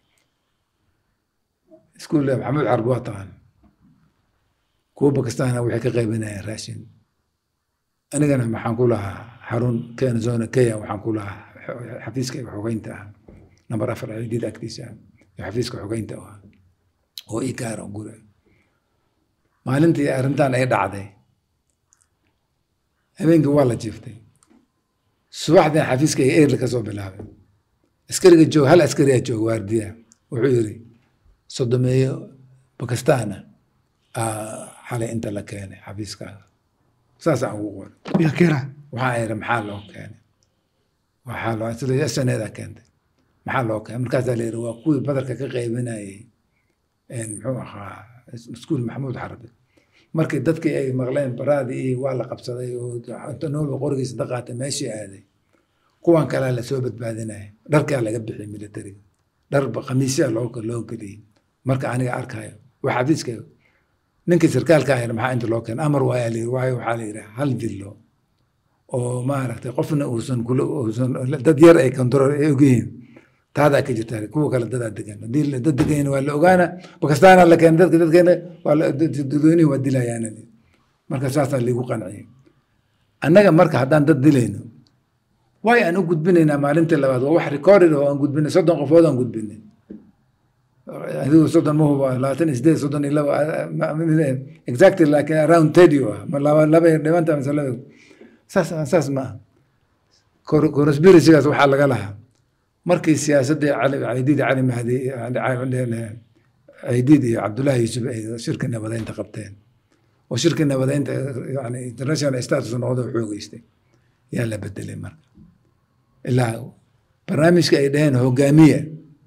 iskuul maxamed carbi waa taqaan kuwa bakistaana waxay ka qaybinayeen raashin anigana maxaan ku lahaa xarun kenya zona kenya waxaan ku lahaa xafiiska xogeynta ah nambar afar ciidida agtiisa xafiiska xogeynta ah oo ii gaara gure maalintii arrintan ay dhacday habeenkii waa la jiiftay subaxdii xafiiska ay eerli ka soo bilaabay askariga joog hal askariyaa joog waardiya wuxuu yiri sodomeeyo bakistaana xalay inta la keenay xafiiskaaga saasaan ugu qoray yaa keena waxaa iri maxaa loo keenay waxaa loo sida saneedaa keentay maxaa loo keenay markaasaa la yiri waa kuwii badarka ka qaybinayay muxuu ahaa iskuul maxamuud xarabi markii dadkii ay maqleen baraadii waa la qabsaday oo inta noolba qorigiisa daqaatay meeshii aaday kuwan kalea lasoo badbaadinaya dharkaa laga bixiyay militariga dharba khamiisyaa loo loo geliyey marka aniga arkayo waa xafiiska ninkii sarkaalka ahayna maxaa inta loo keenay amar waayaa layiri waayo waxaa la yidhi hal dillo oo maaragtay qofna uusan kula uusan dad yar ay control ay ogyihiin taadaa ka jirta kuwa kale dadaa degan haddii dad degan waa la ogaana bakistaana la keenay dadka dadkeena waa dadweynihi waa dilayaana marka saasaa liigu qanciyey annaga marka haddaan dad dilayno waay aan u gudbinaynaa maalintii labaad waa wax recorded oo aan gudbinay soddon qofood aan gudbinay adigu soddon ma hubo labaatan iyo sideed soddon iyo laba exactly laakiin around thirty ah ma laba laba dhimanta mise laba saas saas ma aha conspiracygaas waxaa laga lahaa markii siyaasadii cali caydiid cali mahdi caydiid iyo cabdullaahi yuusuf ay shirka nabadeynta qabteen oo shirka nabadeynta yani international status noqdo xoogeystay yaa la bedelay marka ilaa barnaamijka ay dhaheen hogaamiya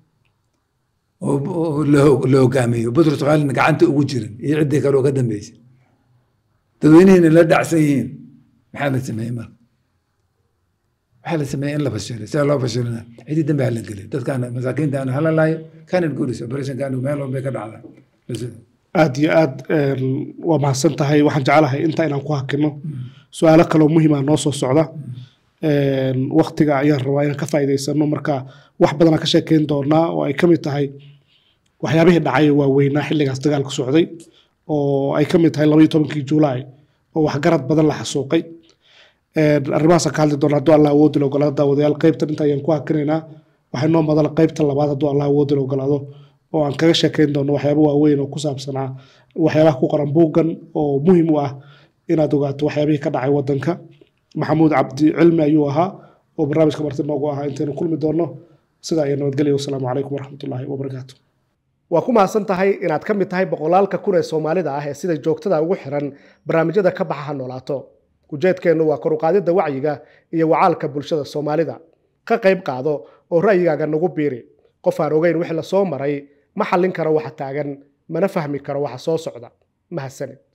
oo la hogaamiyo butros khaalina gacanta ugu jirin iyo ciddii kale oo ka dambeysay dadweynihiina la dhacsan yihiin maxaa la sameeyey marka waxaa la sameeyey in la fashilay sida loo fashilina cidii dambe hala geliyo dadkaan masaakiinta hala laayo kanan guris operationkan meel walbay ka dhacdaa aad iyo aad waa mahadsan tahay waxaan jeclahay intaa inaan ku hakino su-aalo kaloo muhiima noo soo socda waktiga ayaan rabaa inaan ka faa'iidaysano marka wax badanaa ka sheekeyn doonaa oo ay ka mid tahay waxyaabihii dhacay waaweynaa xilligaas dagaalku socday oo ay ka mid tahay labaiyo tobankii juulaay oo waxgarad badan la xasuuqay arrimahaasaan ka hadli doona hadduu allah awoodi la ogolaado daawadayaal qaybtan inta ayaan ku hakinaynaa waxay noo madala qaybta labaad hadduu allah awoodi la ogolaado oo aan kaga sheekeyn doono waxyaabo waaweyn oo ku saabsanaa waxyaabaha ku qoran buuggan oo muhiim u ah inaad ogaato waxyaabihii ka dhacay wadanka maxamuud cabdi cilmi ayuu ahaa oo barnaamijka marti noogu ahaa intaynu kulmi doonno sidaa iyo nabadgelya wasalaamu calaykum waraxmatullaahi wabarakaatu waa ku mahadsan tahay inaad ka mid tahay boqolaalka kun ee soomaalida ah ee sida joogtada ugu xiran barnaamijyada ka baxa ha noolaato ujeedkeennu waa kor u qaadidda wacyiga iyo wacaalka bulshada soomaalida ka qayb qaado oo ra'yigaaga nagu biiri qof aan ogeyn wixii la soo maray ma xallin karo waxa taagan mana fahmi karo waxa soo socda mahadsanid